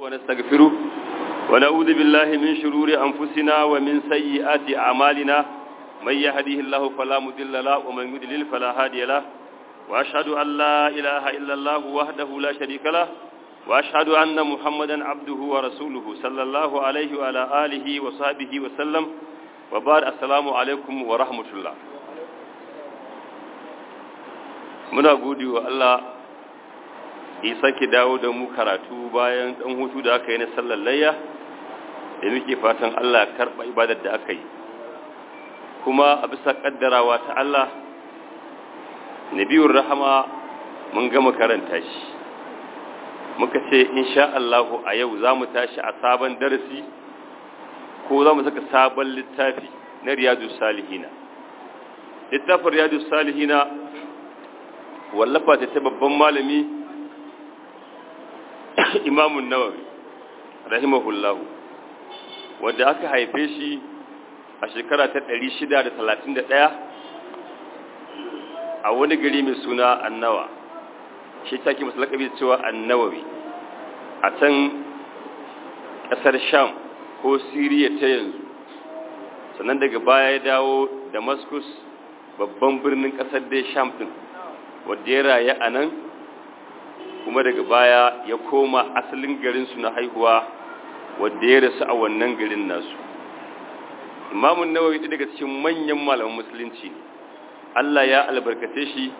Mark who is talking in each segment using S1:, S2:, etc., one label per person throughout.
S1: ونستغفره ونعوذ بالله من شرور أنفسنا ومن سيئات أعمالنا من يهديه الله فلا مضل له ومن يضلل فلا هادي له وأشهد أن لا إله إلا الله وحده لا شريك له وأشهد أن محمدا عبده ورسوله صلى الله عليه وعلى آله وصحبه وسلم وبعد السلام عليكم ورحمة الله muna gode wa Allah ya sake dawo da mu karatu bayan dan hutu da aka yi na sallar layya da muke fatan Allah karɓa ibadar da aka yi kuma a bisa ƙaddarawa ta Allah nabiyur rahama mun gama karanta shi muka ce insha Allahu a yau za mu tashi a sabon darasi ko za mu saka sabon littafi na riyadu salihina littafin riyadu salihina wallafa ta ta babban malami imamun nawawi rahimahullahu wadda aka haife shi a shekara ta 631 a wani gari mai suna annawa shi take masu lakabi cewa annawawi a can ƙasar sham ko siriya ta yanzu sannan daga baya ya dawo damascus babban birnin ƙasar dai sham ɗin wadda ya rayu a nan kuma daga baya ya koma asalin garinsu na haihuwa wadda ya rasu a wannan garin nasu imamun nawawi ɗaya daga cikin manyan malaman musulunci ne allah ya albarkace shi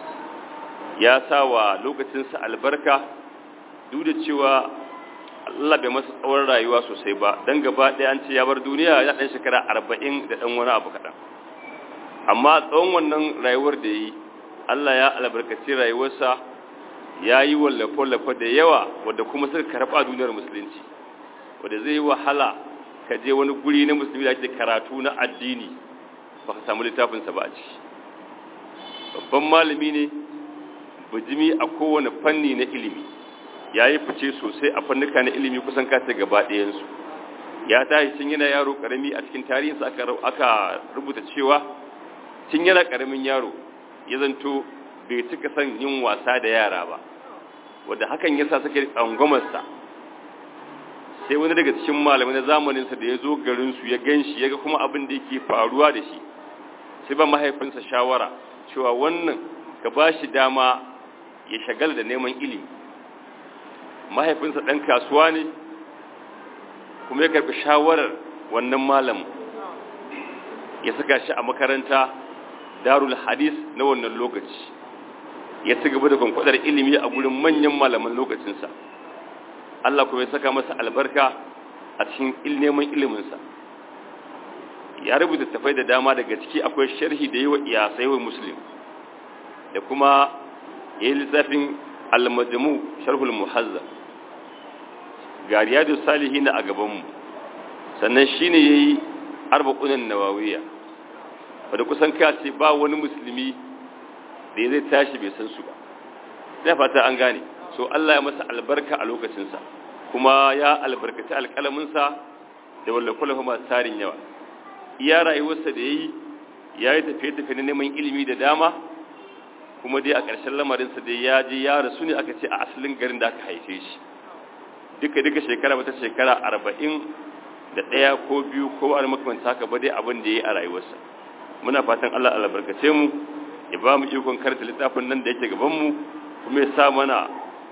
S1: ya sa wa lokacinsa albarka duk da cewa allah bai masa tsawon rayuwa sosai ba don gaba ɗaya an ce ya bar duniya ya ɗan shekara arba'in da ɗan wani abu kaɗan amma tsawon wannan rayuwar da ya yi Allah ya albarkaci rayuwarsa ya yi wallafe-wallafe da yawa wadda kuma suka karɓa duniyar musulunci wadda zai yi wahala ka je wani guri na musulmi da ake karatu na addini ba ka samu littafinsa ba a ciki babban malami ne bijimi a kowane fanni na ilimi ya yi fice sosai a fannuka na ilimi kusan kasa gaba ɗayansu ya tashi cin yana yaro ƙarami a cikin tarihinsa aka rubuta cewa cin yana ƙaramin yaro ya zanto bai cika son yin wasa da yara ba wadda hakan yasa suke tsangwamarsa sai wani daga cikin malamai na zamaninsa da ya zo garinsu ya gan shi ya ga kuma abin da yake faruwa da shi sai ba mahaifinsa shawara cewa wannan ka ba shi dama ya shagala da neman ilimi mahaifinsa ɗan kasuwa ne kuma ya karɓi shawarar wannan malamin ya saka shi a makaranta darul hadis na wannan lokaci ya ci gaba da kwankwadar ilimi a gurin manyan malaman lokacinsa Allah kuma ya saka masa albarka a cikin neman iliminsa ya rubuta tafai da dama daga ciki akwai sharhi da yi wa iyasai wa muslim da kuma ya yi lissafin almajamu sharhul muhazza ga riyadu salihin a gabanmu sannan shine ya yi arba'unan nawawiya wadda kusan kace ba wani musulmi da ya zai tashi bai san su ba zai fata an gane so Allah ya masa albarka a lokacinsa kuma ya albarkaci alƙalaminsa da wallakulafa masu tarin yawa iya rayuwarsa da ya yi ya yi tafiye-tafiye na neman ilimi da dama kuma dai a ƙarshen lamarinsa da ya je ya rasu ne aka ce a asalin garin da aka haife shi duka-duka shekara wata shekara arba'in da ɗaya ko biyu ko wani makamanta haka ba dai abin da ya yi a rayuwarsa muna fatan Allah albarkace mu ya ba mu ikon karanta littafin nan da yake gaban mu kuma ya sa mana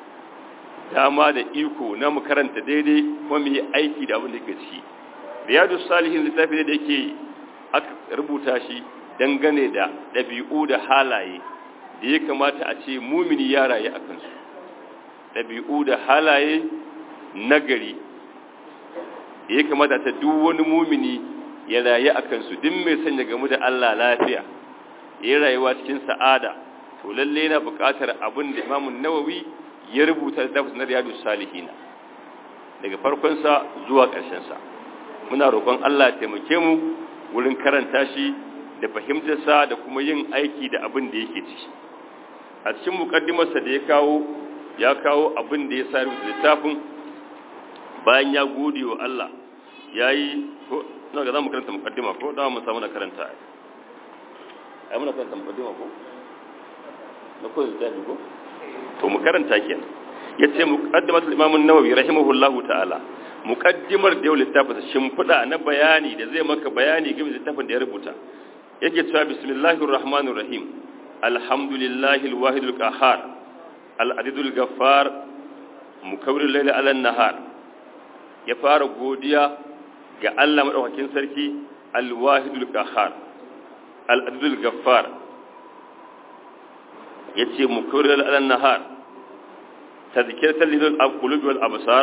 S1: dama da iko na mu karanta daidai kuma mu yi aiki da abin da yake ciki riyadu salihin littafi da yake aka rubuta shi dangane da ɗabi'u da halaye da ya kamata a ce mumini ya rayu a kansu ɗabi'u da halaye nagari da ya kamata ta duk wani mumini ya rayu a kansu duk mai sanya gamu da Allah lafiya ya rayuwa cikin sa'ada to lalle yana buƙatar abin da Imam Nawawi ya rubuta da tafsir Riyadus Salihin daga farkon sa zuwa ƙarshen sa muna roƙon Allah ya taimake mu wurin karanta shi da fahimtar sa da kuma yin aiki da abin da yake ciki a cikin mukaddimar sa da ya kawo ya kawo abin da ya sa rubuta littafin bayan ya gode wa Allah yayi ko na ga za mu karanta mukaddima ko da mu samu na karanta ai muna karanta mukaddima ko na ko littafi ko to mu karanta kenan yace muqaddimatul imam an-nawawi rahimahullahu ta'ala muqaddimar da littafin shimfida na bayani da zai maka bayani game da littafin da ya rubuta yake cewa bismillahir rahmanir rahim alhamdulillahi alwahid alqahhar al-adid al-ghaffar mukawwir al-layli ala an-nahar ya fara godiya ga Allah madaukakin sarki al-wahid al-qahhar al-adid al-ghaffar yace mukawwir ala an-nahar tadhkiratan lil qulubi wal absar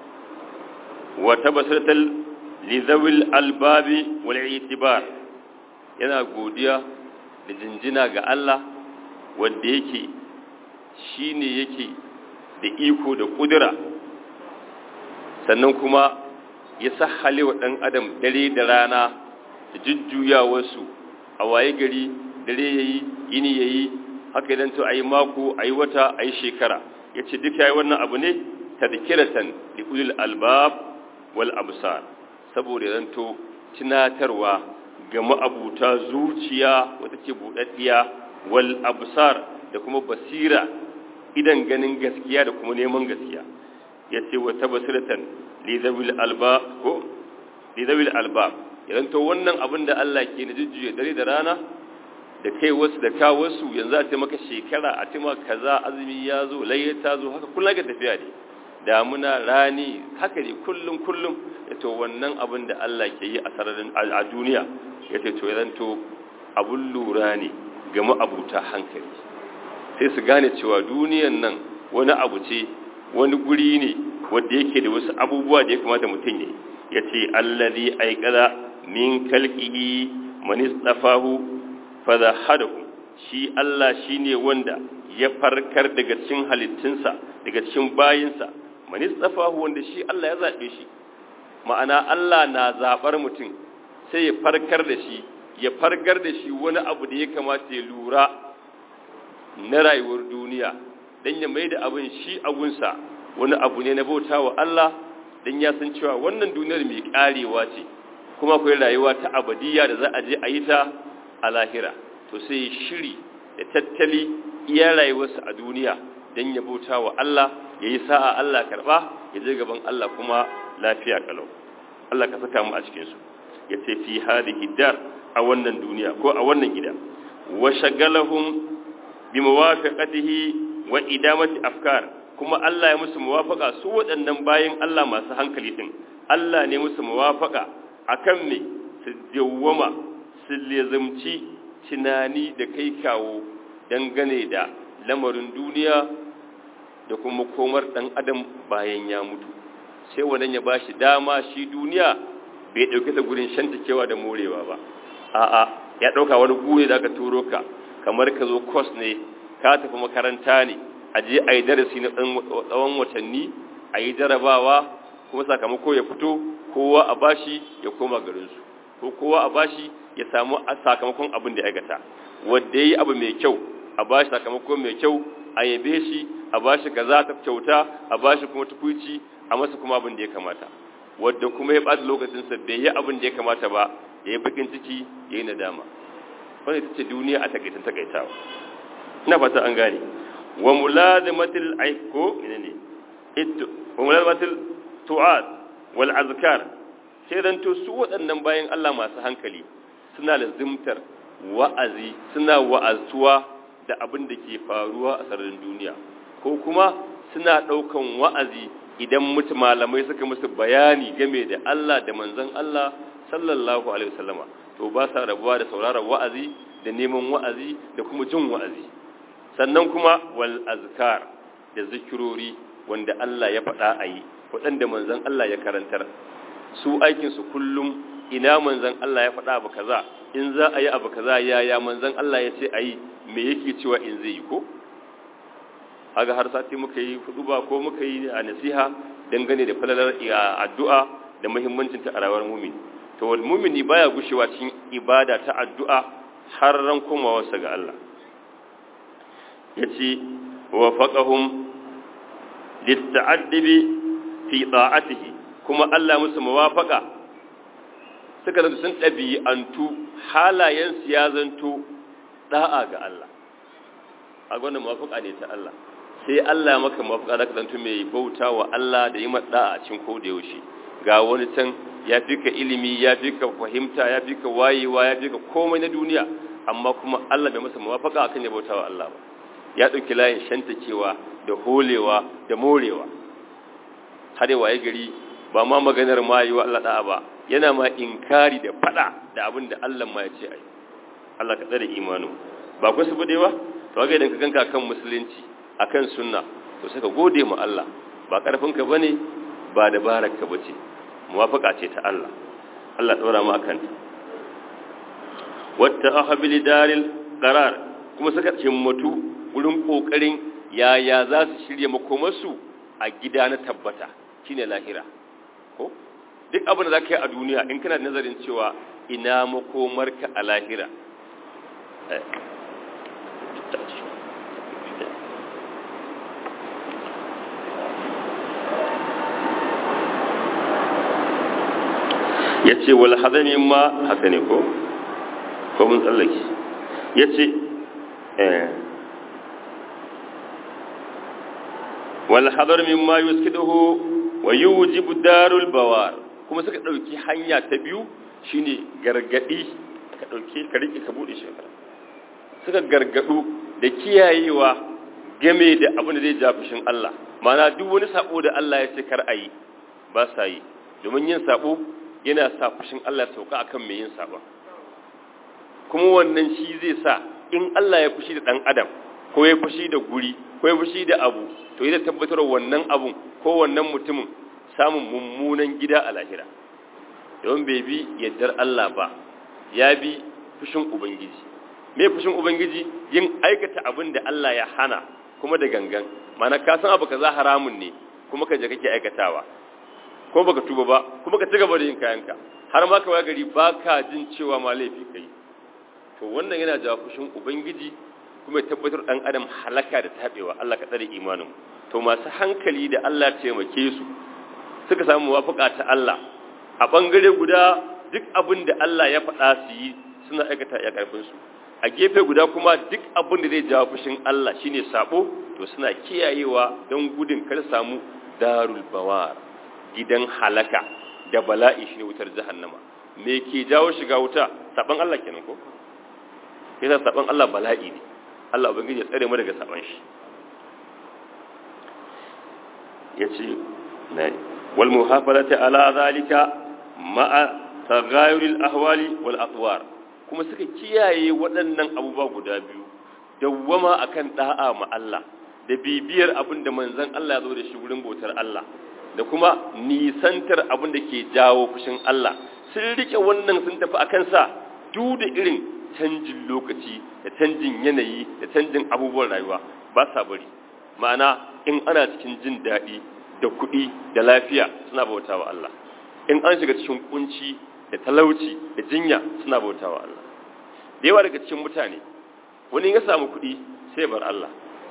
S1: wa tabasiratan li dhawil albabi wal i'tibar yana godiya da jinjina ga Allah wanda yake shine yake da iko da kudura sannan kuma ya sahale wa dan adam dare da rana da jujjuyawarsu a waye gari dare yayi yini yayi haka idan to ayi mako ayi wata ayi shekara yace duk yayi wannan abu ne tadhkiratan li ulil albab wal absar saboda zanto tunatarwa ga ma'abuta zuciya wata ke budaddiya wal absar da kuma basira idan ganin gaskiya da kuma neman gaskiya yace wa tabasiratan li zawil albab ko li zawil albab idan to wannan abin da Allah ke na jujjuya dare da rana da kai wasu da ka wasu yanzu a ce maka shekara a ce maka kaza azumi ya zo layya ta zo haka kullum ga tafiya ne damuna rani haka ne kullum kullum to wannan abin da Allah ke yi a sararin a duniya ya ce to ya to abun lura ne ga ma'abuta hankali sai su gane cewa duniyan nan wani abu ce wani guri ne wanda yake da wasu abubuwa da ya kamata mutum ne ya ce allazi aikada min kalqihi man istafahu fadahadahu shi Allah shine wanda ya farkar daga cikin halittunsa daga cikin bayinsa man istafahu wanda shi Allah ya zabe shi ma'ana Allah na zabar mutum sai ya farkar da shi ya farkar da shi wani abu da ya kamata ya lura na rayuwar duniya dan ya maida abin shi abunsa wani abu ne na bautawa Allah dan ya san cewa wannan duniyar mai karewa ce kuma akwai rayuwa ta abadiya da za a je a yi ta a lahira to sai shiri da tattali iya rayuwarsa a duniya don ya bauta wa Allah ya yi sa'a Allah karɓa ya je gaban Allah kuma lafiya kalau Allah ka saka mu a cikinsu ya ce fi hadihi dar a wannan duniya ko a wannan gida wa shagalahum bi muwafaqatihi wa idamati afkar kuma Allah ya musu muwafaka su waɗannan bayin Allah masu hankali din Allah ne musu muwafaka akan me su dawwama su lezamci tunani da kai kawo dangane da lamarin duniya da kuma komar ɗan adam bayan ya mutu sai wannan ya bashi dama shi duniya bai ɗauke ta gurin shantakewa da morewa ba a'a ya ɗauka wani gure da aka turo ka kamar ka zo kos ne ka tafi makaranta ne a je a yi darasi na tsawon watanni a yi jarabawa kuma sakamako ya fito kowa a bashi ya koma garinsu ko kowa a bashi ya samu sakamakon abin da ya aikata wanda yayi abu mai kyau a bashi sakamako mai kyau a yabe shi a bashi kaza ta kyauta a bashi kuma tukuici a masa kuma abin da ya kamata wanda kuma ya bada lokacin sa bai yi abin da ya kamata ba yayi bakin ciki yayi nadama wannan ita ce duniya a takaitan takaitawa ina fata an gane wa mulazamatil aiko menene it wa mulazamatil tu'at wal azkar sai dan to su waɗannan bayan Allah masu hankali suna lazimtar wa'azi suna wa'azuwa da abin da ke faruwa a sararin duniya ko kuma suna ɗaukan wa'azi idan mutu malamai suka musu bayani game da Allah da manzon Allah sallallahu alaihi wasallama to ba sa rabuwa da sauraron wa'azi da neman wa'azi da kuma jin wa'azi sannan kuma wal azkar da zikirori wanda Allah ya faɗa a yi waɗanda manzon Allah ya karantar su aikinsu kullum ina manzan Allah ya faɗa abu kaza in za a yi abu kaza yaya manzan Allah ya ce a yi me yake cewa in zai yi ko haga har sati muka yi ba ko muka yi a nasiha dangane da falalar addu'a da muhimmancin ta a rayuwar mumini to wal mumini baya gushewa cikin ibada ta addu'a har ran komawarsa ga Allah yace wa faqahum lit-ta'addibi fi ta'atihi kuma Allah musu muwafaka suka zanto sun ɗabi'antu halayensu ya zanto ɗa'a ga Allah a wannan muwafaka ne ta Allah sai Allah ya maka mafaka da zanto mai bauta wa Allah da yi madda a cikin ko da yaushe ga wani can ya fi ka ilimi ya fi ka fahimta ya fi ka wayewa ya fi ka komai na duniya amma kuma Allah bai masa mafaka akan ya bauta wa Allah ba ya ɗauki layin shantakewa da holewa da morewa har yawa ya gari ba ma maganar ma yi wa Allah da'a ba yana ma inkari da fada da abin da Allah ma ya ce ai Allah ka tsare imanu ba ku su bude ba to ga idan ka ganka kan musulunci akan sunna to saka gode ma Allah ba karfin ka bane ba dabarar ka bace muwafaka ce ta Allah Allah daura mu akan ta wata ahbil daril qarar kuma suka himmatu wurin kokarin yaya za su shirye makomarsu a gida na tabbata shine lahira ko duk abin da za ka yi a duniya in kana nazarin cewa ina makomarka a lahira ya ce wal hadamin ma haka ne ko ko mun tsallake ya ce wal hadar min ma yuskiduhu wa yujibu darul bawar kuma suka dauki hanya ta biyu shine gargadi ka dauke ka rike ka bude shi suka gargadu da kiyayewa game da abin da zai ja fushin Allah mana duk wani sabo da Allah ya ce kar ayi ba sa yi domin yin sabo yana sa fushin Allah ya sauka akan mai yin sabon kuma wannan shi zai sa in Allah ya fushi da dan adam ko ya fushi da guri ko ya fushi da abu to yana tabbatar wannan abun ko wannan mutumin samun mummunan gida a lahira don bai bi yaddar Allah ba ya bi fushin ubangiji me fushin ubangiji yin aikata abin da Allah ya hana kuma da gangan mana ka san abu kaza haramun ne kuma ka je kake aikatawa ko baka tuba ba kuma ka ci gaba da yin kayanka har ma ka gari baka jin cewa ma laifi kai to wannan yana jawo fushin ubangiji kuma ya tabbatar dan adam halaka da tabewa Allah ka tsare imanin to masu hankali da Allah ya taimake su suka samu muwafaka ta Allah a bangare guda duk abin da Allah ya faɗa su yi suna aikata ya karfin su a gefe guda kuma duk abin da zai jawo fushin Allah shine sabo to suna kiyayewa don gudun kar samu darul bawar gidan halaka da bala'i shine wutar jahannama me ke jawo shiga wuta saban Allah kenan ko yasa saban Allah bala'i ne Allah ubangiji ya tsare mu daga saban shi yace na wal muhafazati ala zalika ma'a tagayuril ahwali wal atwar kuma suka kiyaye waɗannan abubuwa guda biyu dawwama akan da'a ma Allah da bibiyar abin da manzon Allah ya zo da shi wurin bautar Allah da kuma nisantar abin da ke jawo fushin Allah sun rike wannan sun tafi akan sa duk da irin canjin lokaci da canjin yanayi da canjin abubuwan rayuwa ba sa bari ma'ana in ana cikin jin daɗi da kuɗi da lafiya suna bauta wa Allah in an shiga cikin kunci da talauci da jinya suna bauta wa Allah da yawa daga cikin mutane wani ya samu kuɗi sai bar Allah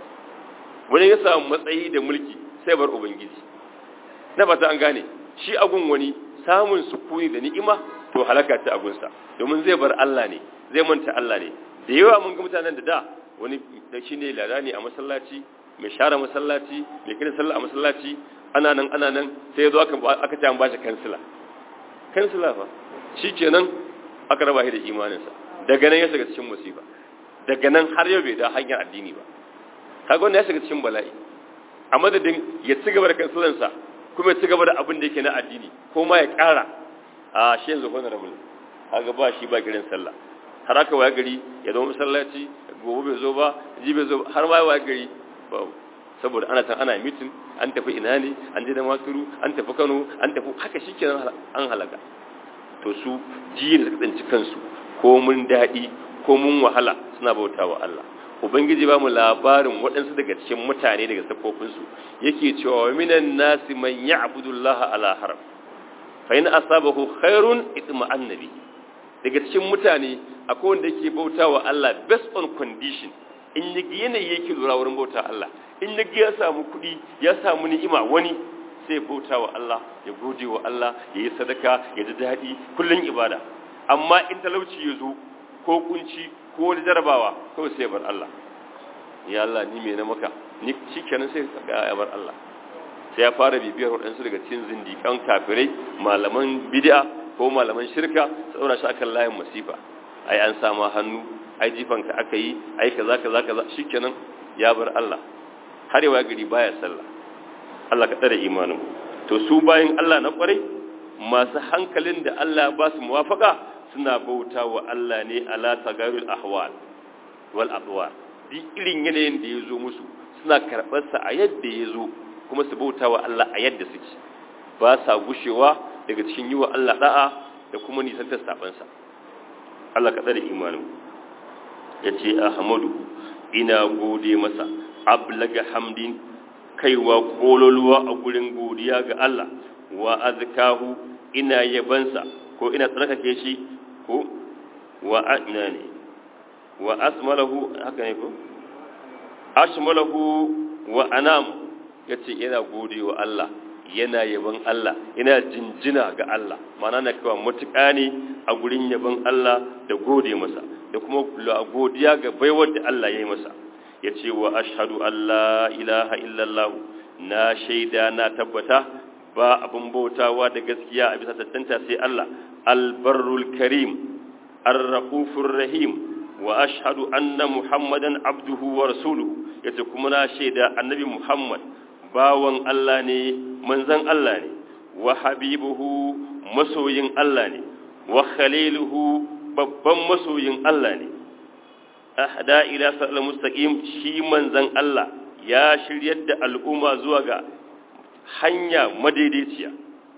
S1: wani ya samu matsayi da mulki sai bar ubangiji na fata an gane shi agun wani samun sukuni da ni'ima to halaka ta agunsa domin zai bar Allah ne zai manta Allah ne da yawa mun ga mutanen da da wani da shi ne ladani a masallaci mai share masallaci mai kira sallah a masallaci ana nan ana nan sai ya zo aka aka ta bashi kansila kansila fa shikenan aka raba shi da imaninsa daga nan ya shiga cikin musiba daga nan har yau bai da hanyar addini ba kaga wannan ya shiga cikin bala'i a madadin ya ci gaba da kansilansa kuma ya ci gaba da abin da yake na addini ko ma ya ƙara a shi yanzu honorable kaga ba shi ba girin sallah har aka waya gari ya zama masallaci gobe bai zo ba ji bai zo har ma waya gari ba saboda ana tan ana mitin an tafi ina ne an je da maturu an tafi Kano an tafi haka shikenan an halaka to su jiya da suka tsanci kansu ko mun daɗi ko mun wahala suna bautawa Allah ubangiji ba mu labarin waɗansu daga cikin mutane daga safofinsu yake cewa wa minan nasi man ya'budu Allah ala haram fa in asabahu khairun itma'anna bi daga cikin mutane akwai wanda yake bautawa Allah based on condition in yi yanayi yake lura wurin bauta Allah in ya ya samu kuɗi ya samu ni'ima wani sai bautawa Allah ya gode wa Allah ya yi sadaka ya ji daɗi kullun ibada amma in talauci ya zo ko kunci ko wani jarabawa kawai sai bar Allah ya Allah ni me na maka ni shikenan sai ga ya bar Allah sai ya fara bibiyar waɗansu daga cikin zindikan kafirai malaman bid'a ko malaman shirka saboda shi akan layin masifa ai an sama hannu ai jifanka aka yi ai kaza kaza kaza shikenan ya bar Allah har yawa gari baya sallah Allah ka tsare imanin to su bayin Allah na kwarai masu hankalin da Allah ba su muwafaka suna bauta wa Allah ne ala tagarul ahwal wal adwar duk irin yanayin da ya zo musu suna karɓar sa a yadda ya zo kuma su bauta wa Allah a yadda suke ba sa gushewa daga cikin yi wa Allah da'a da kuma nisantar sabansa Allah ka tsare imanin ya ce ahmadu ina gode masa ablaga hamdin kaiwa kololuwa a gurin godiya ga Allah wa azkahu ina yabansa ko ina tsarkake shi ko wa ina ne wa asmalahu haka ne ko ashmalahu wa anam yace ina gode wa Allah yana yaban Allah yana jinjina ga Allah mana na kawo matuƙa ne a gurin yaban Allah da gode masa da kuma godiya ga baiwar da Allah ya yi masa ya ce wa ashadu Allah ilaha illallah na shaida na tabbata ba abin bautawa da gaskiya a bisa tattanta sai Allah albarrul karim arraqufur rahim wa ashhadu anna muhammadan abduhu wa rasuluhu yace kuma na shaida annabi muhammad bawan Allah ne manzan Allah ne wa habibuhu masoyin Allah ne wa khaliluhu babban masoyin Allah ne ahda ila sa'al mustaqim shi manzan Allah ya shiryar da al'umma zuwa ga hanya madaidaiciya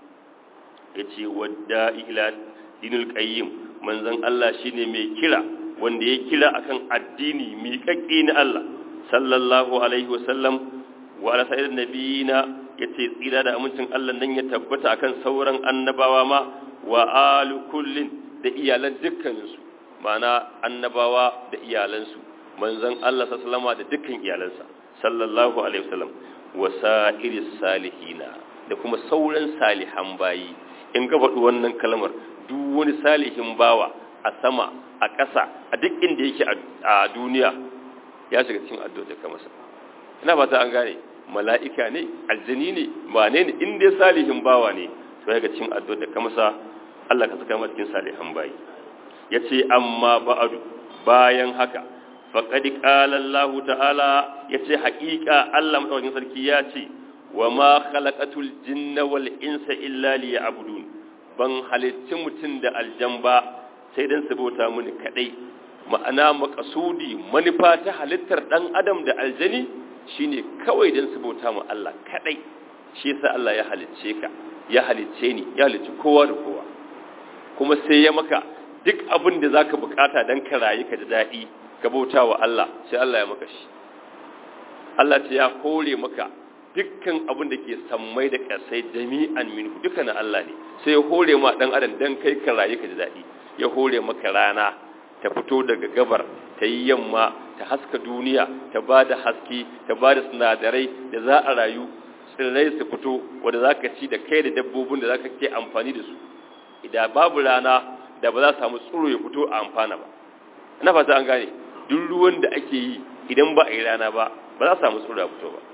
S1: yace wadda ila dinul qayyim manzan Allah shine mai kira wanda ya kira akan addini miƙaƙƙe na Allah sallallahu alaihi wasallam wa ala sa'ir nabiyina yace tsira da amincin Allah nan ya tabbata akan sauran annabawa ma wa alu kullin da iyalan dukkaninsu ma'ana annabawa da iyalansu manzon Allah sallallahu da dukkan iyalansa sallallahu alaihi wasallam wa sa'iris salihina da kuma sauran salihan bayi in ga faɗi wannan kalmar duk wani salihin bawa a sama a ƙasa a duk inda yake a duniya ya shiga cikin addu'a da masa ina ba ta an gane mala'ika ne aljini ne ba ne ne in dai salihin bawa ne to ya ga cikin addu'a da ka masa Allah ka saka masa cikin salihan bayi yace amma ba'adu bayan haka faqad qala Allah ta'ala yace haƙiƙa Allah madaukakin sarki ya ce wa ma khalaqatul jinna wal insa illa liya'budun ban halitti mutum da aljan ba sai dan su bauta mini kadai ma'ana makasudi manufa ta halittar dan adam da aljani shine kawai dan su bauta mu Allah kadai shi yasa Allah ya halicce ka ya halicce ni ya halicci kowa da kowa kuma sai ya maka duk abin da zaka bukata dan ka rayu ka da dadi ka bauta wa Allah sai Allah ya maka shi Allah ce ya hore maka dukkan abin da ke sammai da kasai jami'an minhu duka na Allah ne sai ya hore ma dan adam dan kai ka rayu ka da dadi ya hore maka rana ta fito daga gabar ta yi yamma ta haska duniya ta ba da haske ta ba da sinadarai da za a rayu tsirrai su fito wadda za ka ci da kai da dabbobin da za ka ke amfani da su idan babu rana da ba za samu tsoro ya fito a amfana ba ina fata an gane duk ruwan da ake yi idan ba a yi rana ba ba za samu tsoro ya fito ba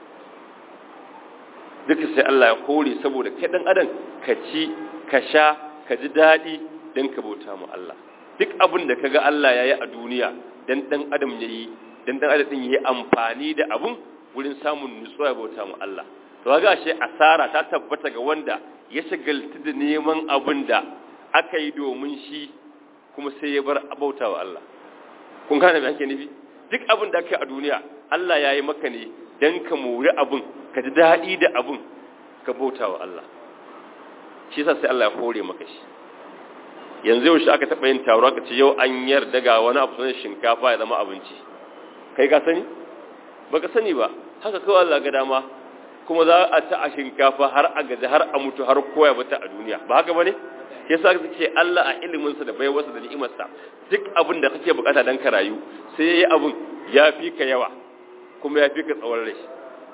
S1: duka sai Allah ya kore saboda kai dan adam ka ci ka sha ka ji daɗi don ka bauta mu Allah duk abin da kaga Allah ya yi a duniya dan dan adam ya yi dan dan adam ya yi amfani da abun wurin samun nutsuwa bauta mu Allah to ga shi asara ta tabbata ga wanda ya shagaltu da neman abin da aka yi domin shi kuma sai ya bar bauta wa Allah kun gane me ake nufi duk abin da aka yi a duniya Allah ya yi maka ne dan ka mori abun ka ji daɗi da abun ka bauta wa Allah shi yasa sai Allah ya hore maka shi yanzu yau shi aka taɓa yin taro aka ce yau an yarda ga wani abu sunan shinkafa ya zama abinci kai ka sani ba ka sani ba haka kawai Allah ga dama kuma za a ta a shinkafa har a gaji har a mutu har koya bata a duniya ba haka bane ya sa ce Allah a iliminsa da baiwarsa da ni'imarsa duk abin da kake bukata dan ka rayu sai yayi abin ya fi ka yawa kuma ya fi ka tsawon rai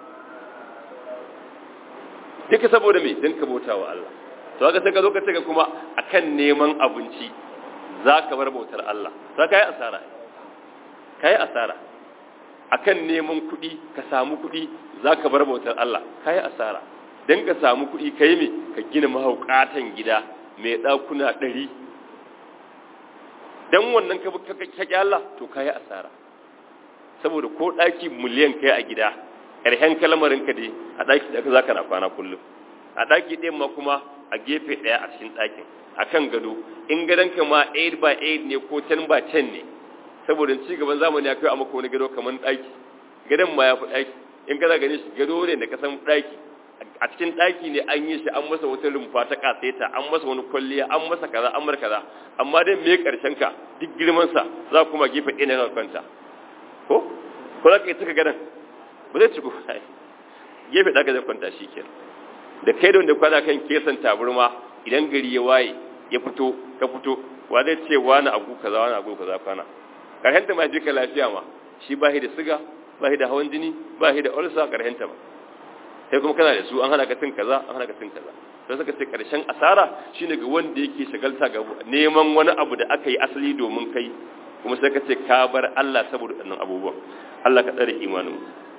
S1: duka saboda me dan ka bauta wa Allah to haka sai ka zo ka ce kuma akan neman abinci za ka bar bautar Allah za ka yi asara ka yi asara akan neman kuɗi ka samu kuɗi za ka bar bautar Allah ka yi asara don ka samu kuɗi ka yi mai ka gina mahaukatan gida mai ɗakuna ɗari don wannan ka kyaƙi Allah to ka yi asara saboda ko ɗaki miliyan kai a gida ƙarshen kalmarin ka dai a ɗaki da za ka na kwana kullum a ɗaki ɗayan ma kuma a gefe ɗaya a cikin ɗakin a kan gado in gadonka ma 8 by 8 ne ko 10 by 10 ne saboda ci gaban zamani ya kai a maka wani gado kamar ɗaki gadon ma ya fi ɗaki in kana gani shi gado ne da kasan ɗaki a cikin ɗaki ne an yi shi an masa wata rumfa ta kaseta an masa wani kwalliya an masa kaza an mar kaza amma dai me karshen ka duk girman sa za kuma gefe ɗaya na kwanta ko ko za ka yi saka gadon ba zai ci ko gefe ɗaka zai kwanta shi kenan da kai da wanda kwana kan kesan taburma idan gari ya waye ya fito ka fito wa zai ce wani agu kaza wani agu kaza kwana karshen ta ma ji ka lafiya ma shi ba da siga ba da hawan jini ba da ulsa karshen ta ba sai kuma kana da su an hana ka cin kaza an hana ka cin kaza sai suka ce karshen asara shine ga wanda yake shagalta ga neman wani abu da aka yi asali domin kai kuma sai ka ce ka bar Allah saboda wannan abubuwan Allah ka tsare imanin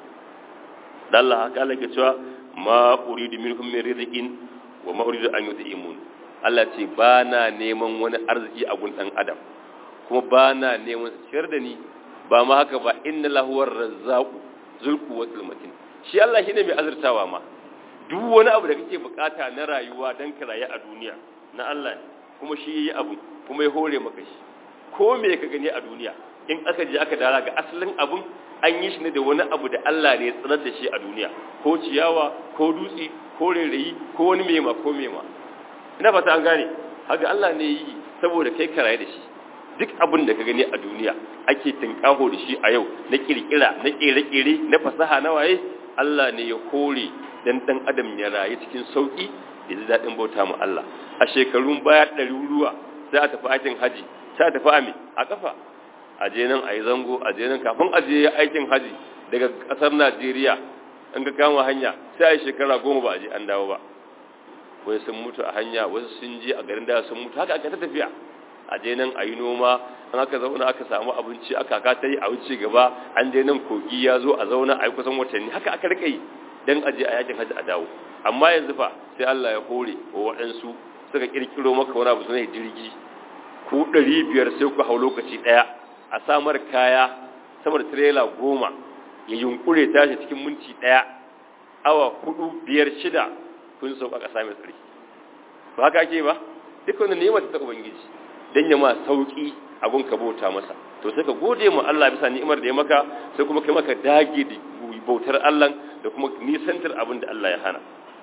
S1: da Allah haka Allah ke cewa ma uridu minhum min rizqin wa ma uridu an yut'imun Allah ce ba na neman wani arziki a gun dan adam kuma ba na neman ciyar da ni ba ma haka ba inna lahu razzaqu zulku wa matin shi Allah shine mai azurtawa ma duk wani abu da kake bukata na rayuwa dan ka rayu a duniya na Allah ne kuma shi yayi abu kuma ya hore maka shi ko me ka gani a duniya in aka je aka dara ga asalin abun an yi shi ne da wani abu da Allah ne ya tsirar da shi a duniya ko ciyawa ko dutse ko rairayi ko wani mema ko mema ina fata an gane haka Allah ne yi saboda kai karaye da shi duk abin da ka gani a duniya ake tinkaho da shi a yau na kirkira na kere-kere na fasaha na waye Allah ne ya kore dan dan adam ya rayu cikin sauki da ji daɗin bauta mu Allah a shekarun baya ɗari ruwa sai a tafi aikin haji sai a tafi ami a kafa a je nan a yi zango a je nan kafin a je aikin haji daga ƙasar Najeriya an ga kama hanya sai a yi shekara goma ba a je an dawo ba wai sun mutu a hanya wasu sun je a garin da sun mutu haka aka ta tafiya a je nan a yi noma an aka zauna aka samu abinci aka ka ta yi a wuce gaba an je nan kogi ya zo a zauna a yi kusan watanni haka aka rika yi don a je a yakin hajji a dawo amma yanzu fa sai Allah ya hore wa waɗansu suka kirkiro maka wani abu sunai jirgi ku ɗari biyar sai ku hau lokaci ɗaya a samar kaya sama da tirela goma ya yunkure tashi cikin minti ɗaya awa hudu biyar shida kun sauka ƙasa mai tsarki ba haka ake ba duk wanda nema ta ubangiji dan ya ma sauki abun ka bauta masa to sai ka gode mu Allah bisa ni'imar da ya maka sai kuma kai maka dage da bautar Allah da kuma nisantar abin da Allah ya hana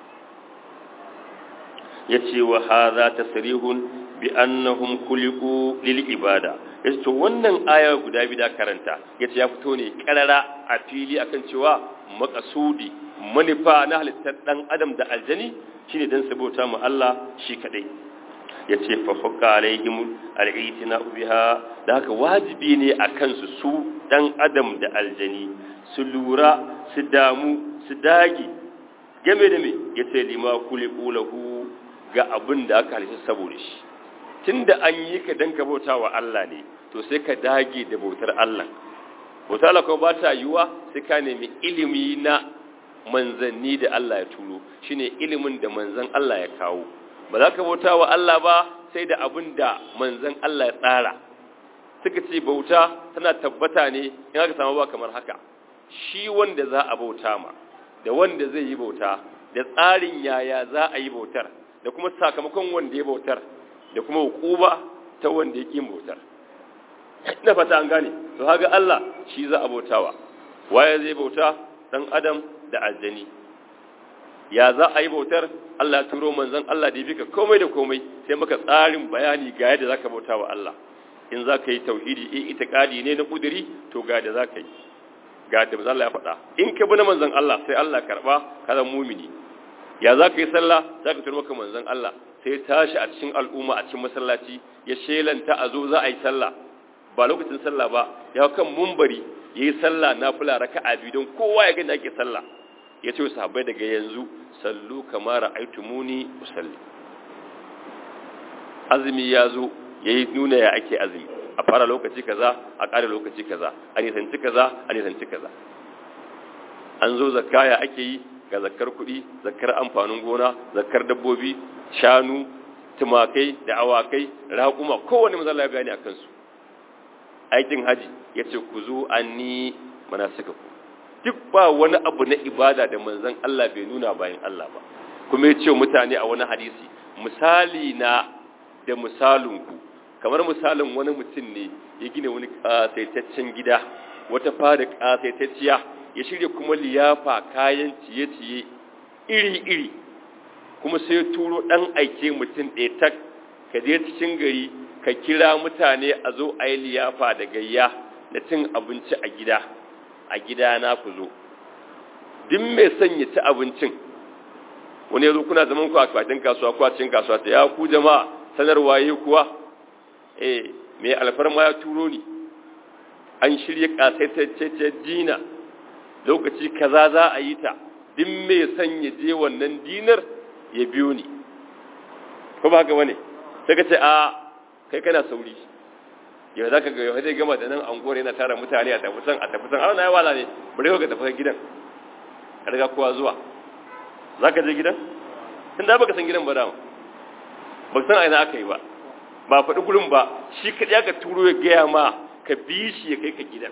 S1: yace wa hadha tasrihun bi annahum khuliqu lil ibada yace to wannan aya guda bida karanta yace ya fito ne karara a fili akan cewa makasudi manufa na halittar dan adam da aljani shine dan sabota mu Allah shi kadai ya ce fafaka alaihim al'itina biha da haka wajibi ne a kansu su ɗan adam da aljani su lura su damu su dagi game da me ya ce lima kule ƙulahu ga abin da aka halitta saboda shi tun da an yi ka don ka bauta wa Allah ne to sai ka dage da bautar Allah bautar Allah kuma ba ta yiwuwa sai ka nemi ilimi na manzanni da Allah ya turo shine ilimin da manzan Allah ya kawo ba za ka bauta wa Allah ba sai da abin da manzan Allah ya tsara suka ce bauta tana tabbata ne in aka samu ba kamar haka shi wanda za a bauta ma da wanda zai yi bauta da tsarin yaya za a yi bautar da kuma sakamakon wanda ya bautar da kuma hukuba ta wanda ya ƙin bautar ina fata an gane to haga Allah shi za a bautawa waye zai bauta dan adam da aljani ya za a yi bautar Allah turo manzon Allah da ya bika komai da komai sai maka tsarin bayani ga yadda zaka bauta wa Allah in za ka yi tauhidi in itikadi ne na kuduri to ga yadda za ka yi ga yadda manzon Allah ya faɗa in ka bi na manzon Allah sai Allah karba ka zama mumini ya za ka yi sallah za ka turo maka manzon Allah sai tashi a cikin al'umma a cikin masallaci ya shelanta a zo za a yi sallah ba lokacin sallah ba ya kan mumbari yayi sallah nafila raka'a biyu don kowa ya gani ake sallah ya ce sahabbai daga yanzu sallu kama ra'aitumuni usalli azumi ya zo ya yi nuna ya ake azumi a fara lokaci kaza a ƙare lokaci kaza a nisanci kaza a nisanci kaza an zo zakaya ake yi ga zakkar kuɗi zakkar amfanin gona zakkar dabbobi shanu tumakai da awakai raƙuma kowane mazala ya bayani a kansu aikin haji ya ce ku zo an ni mana suka ku duk ba wani abu na ibada da manzan Allah bai nuna bayan Allah ba kuma ya ce mutane a wani hadisi misali na da misalinku kamar misalin wani mutum ne ya gina wani ƙasaitaccen gida wata fada ƙasaitacciya ya shirya kuma liyafa kayan ciye-ciye iri-iri kuma sai ya turo ɗan aike mutum ɗaya tak ka je cikin gari ka kira mutane a zo a yi liyafa da gayya da cin abinci a gida a gida na ku zo duk mai son ya ci abincin wani ya zo kuna zaman ku a kwatin kasuwa ko a cikin kasuwa ta ya ku jama'a sanarwa yi kuwa eh mai alfarma ya turo ni an shirya kasaitacce dina lokaci kaza za a yi ta duk mai son ya je wannan dinar ya biyo ni ko ba haka wane sai ka ce a kai kana sauri yau za ka ga yau zai gama da nan anguwar yana tara mutane a tafi san a tafi san na ya wala ne bari ka tafi gidan ka riga kowa zuwa za ka je gidan tun da baka san gidan ba dama ba san aina aka yi ba ba faɗi gurin ba shi kaɗai aka turo ya gaya ma ka bi shi ya kai ka gidan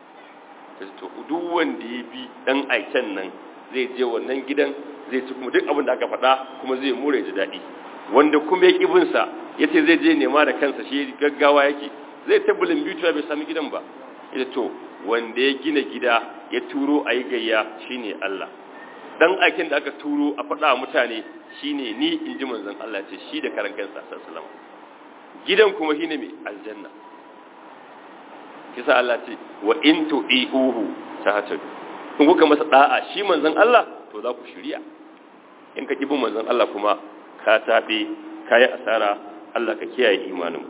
S1: to duk wanda ya bi ɗan aiken nan zai je wannan gidan zai ci kuma duk abin da aka faɗa kuma zai mure ji daɗi wanda kuma ya ƙibinsa ya ce zai je nema da kansa shi gaggawa yake zai tabbulin bituwa bai sami gidan ba ita to wanda ya gina gida ya turo a yi gayya shine Allah dan aikin da aka turo a faɗa mutane shine ni in ji manzon Allah ce shi da karan kansa sallallahu gidan kuma shine mai aljanna kisa Allah ce wa in tu'iuhu tahtadu in kuka masa da'a shi manzon Allah to za ku shirya in ka kibin manzon Allah kuma ka tabe kai asara Allah ka kiyaye imanin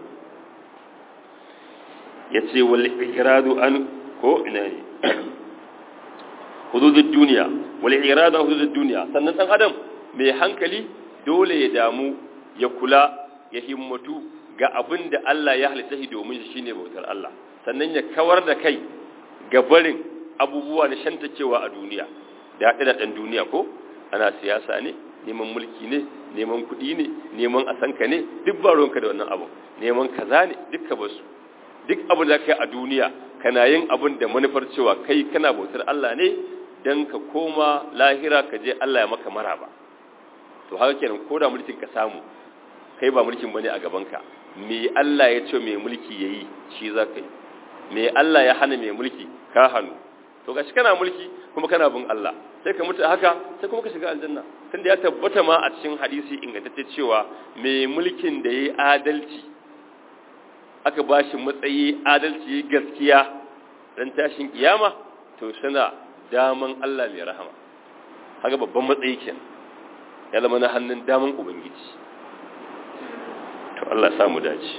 S1: yace wal ikradu an ko ina ne hududud duniya wal irada hududud duniya sannan dan adam mai hankali dole ya damu ya kula ya himmatu ga abin da Allah ya halitta shi domin shi shine bautar Allah sannan ya kawar da kai ga barin abubuwa na shantakewa a duniya da haɗe da ɗan duniya ko ana siyasa ne neman mulki ne neman kuɗi ne neman asanka ne duk ba ruwanka da wannan abu neman kaza ne dukka ba su duk abin da kai a duniya kana yin abin da manufar cewa kai kana bautar Allah ne dan ka koma lahira ka je Allah ya maka maraba to haka kenan ko da mulkin ka samu kai ba mulkin bane a gabanka me Allah ya ce mai mulki yayi shi za ka yi me Allah ya hana mai mulki ka hannu to gashi kana mulki kuma kana bin Allah sai ka mutu haka sai kuma ka shiga aljanna tunda ya tabbata ma a cikin hadisi ingantacce cewa mai mulkin da yayi adalci aka bashi matsayi adalci gaskiya dan tashin kiyama to sana daman Allah mai rahama haka babban matsayi kenan ya zama na hannun daman ubangiji to Allah samu dace